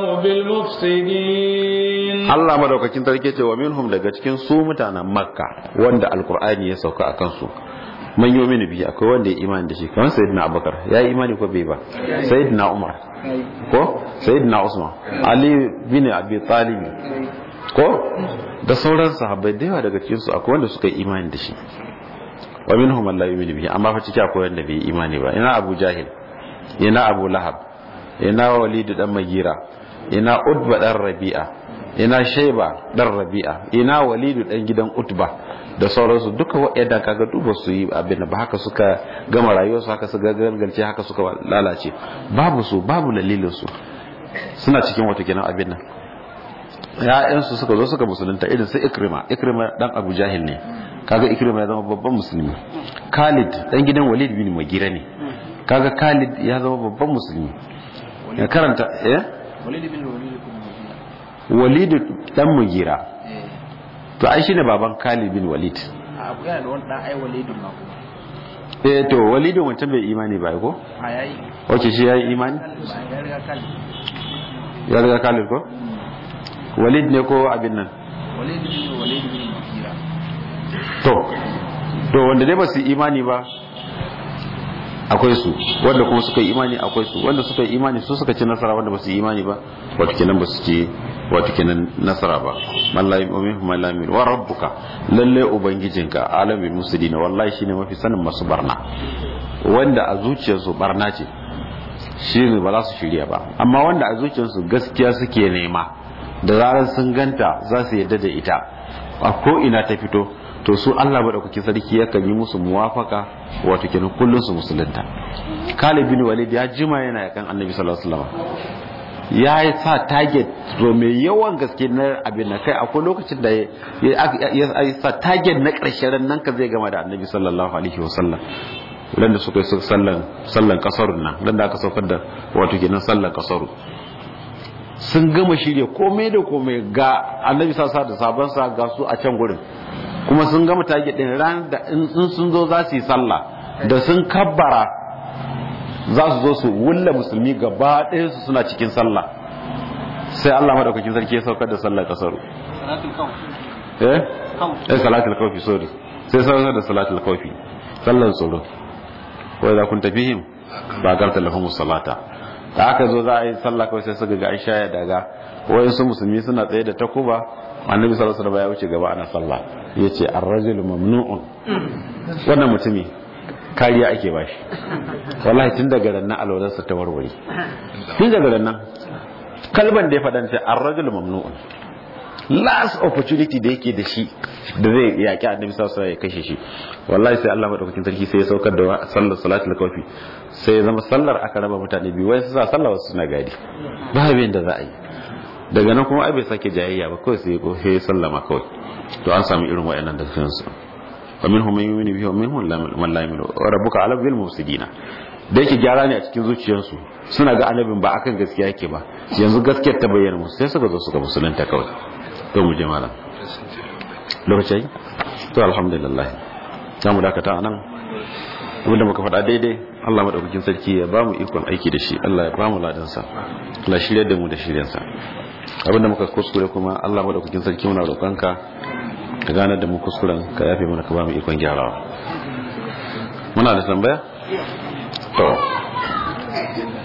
بالمفسدين Allah madaukakin sarki ce wa minhum daga cikin su mutanen Makka wanda alqur'ani ya sauka akan su man yi mini biyu akwai wanda ya imani da shi kamar sayyidina abubakar ya yi imani ko bai ba sayyidina umar ko sayyidina usman ali bin abi talib ko da sauran sahabbai da yawa daga cikin su akwai wanda suka yi imani da shi wa minhum man la yu'minu bihi amma fa ciki akwai wanda bai yi imani ba ina abu jahil ina abu lahab ina walid dan magira ina utba dan rabi'a ina shayba dan rabi'a ina walid dan gidan utba da sauransu duka waɗanda kaga duba su yi abin da ba haka suka gama rayuwarsu haka suka gargalce haka suka lalace babu su babu dalilin su suna cikin wato kenan abin nan ya'yansu suka zo suka musulunta irin su ikrima ikrima dan abu jahil ne kaga ikrima ya zama babban musulmi khalid dan gidan walid bin magira ne kaga khalid ya zama babban musulmi ya karanta eh walid bin walid walid dan mugira to ai shine baban khalid bin walid a abu yana da wani dan ai walidun ma kuma eh to walid wancan bai imani ba ko a yayi wace shi yayi imani ba ya riga kan ya riga khalid ko walid ne ko abin nan walid bin walid bin mugira to to wanda dai ba su imani ba akwai su wanda kuma suka yi imani akwai su wanda suka yi imani su suka ci nasara wanda ba su yi imani ba wato kenan ba su ci wato kenan nasara ba mallahi umin mallahi wa rabbuka lalle ubangijinka alamin musulina wallahi shine mafi sanin masu barna wanda a zuciyarsu barna ce shine ba za su shirya ba amma wanda a zuciyarsu gaskiya suke nema da zarar sun ganta za su yadda da ita a ko ina ta fito to su Allah madaukakin sarki yakan yi musu muwafaka wato kenan kullun su musulunta Khalid bin Walid ya jima yana yakan Annabi sallallahu alaihi wasallam ya yi sa target to mai yawan gaske na abin na kai akwai lokacin da ya sa target na ƙarshen nan ka zai gama da Annabi sallallahu alaihi wasallam dan da suka yi sallan sallan kasarun nan dan da aka saukar da wato kenan sallan kasaru sun gama shirya komai da komai ga annabi sasa da sabansa ga su a can gurin kuma sun gama tage din ran da in sun zo za su yi sallah da sun kabbara za su zo su wulla musulmi gaba ɗaya su suna cikin sallah sai Allah madaukakin sarki ya saukar da sallar kasaru salatul kaw eh eh salatul kawfi sorry sai saukar da salatul kawfi sallar tsoro wa idza kunta fihim ba garta lahumus salata da aka zo za a yi sallah kawai sai suka ga Aisha ya daga wayansu musulmi suna tsaye da takuba annabi sallallahu alaihi wasallam ya wuce gaba ana sallah yace ar-rajulu mamnu'un wannan mutumi kariya ake bashi wallahi tun daga ran nan alwalarsa ta warware tun daga ran nan kalban da ya faɗa ce ar-rajulu mamnu'un last opportunity da yake da shi da zai yaki annabi sallallahu alaihi ya kashe shi wallahi sai Allah madaukakin sarki sai ya saukar da sallar salatul kafi sai ya zama sallar aka raba mutane biyu wai su sa sallar wasu suna gadi ba abin da za a yi daga nan kuma ai bai sake jayayya ba kawai sai ya ya sallama kawai to an samu irin wayannan da kansu wa minhum man yu'minu bihi wa minhum man la yu'minu wa rabbuka ala bil mufsidina da yake gyara ne a cikin zuciyarsu suna ga annabin ba akan gaskiya yake ba yanzu gaskiyar ta bayyana musu sai suka zo suka musulunta kawai to mu je malam lokaci to alhamdulillah za mu dakata a nan abinda muka faɗa daidai Allah maɗaukakin sarki ya ba mu ikon aiki da shi Allah ya ba mu ladansa Allah shirya da mu da shiryansa abinda muka kuskure kuma Allah maɗaukakin sarki muna roƙonka ka gane da mu kuskuren ka yafe mana ka ba mu ikon gyarawa muna da tambaya to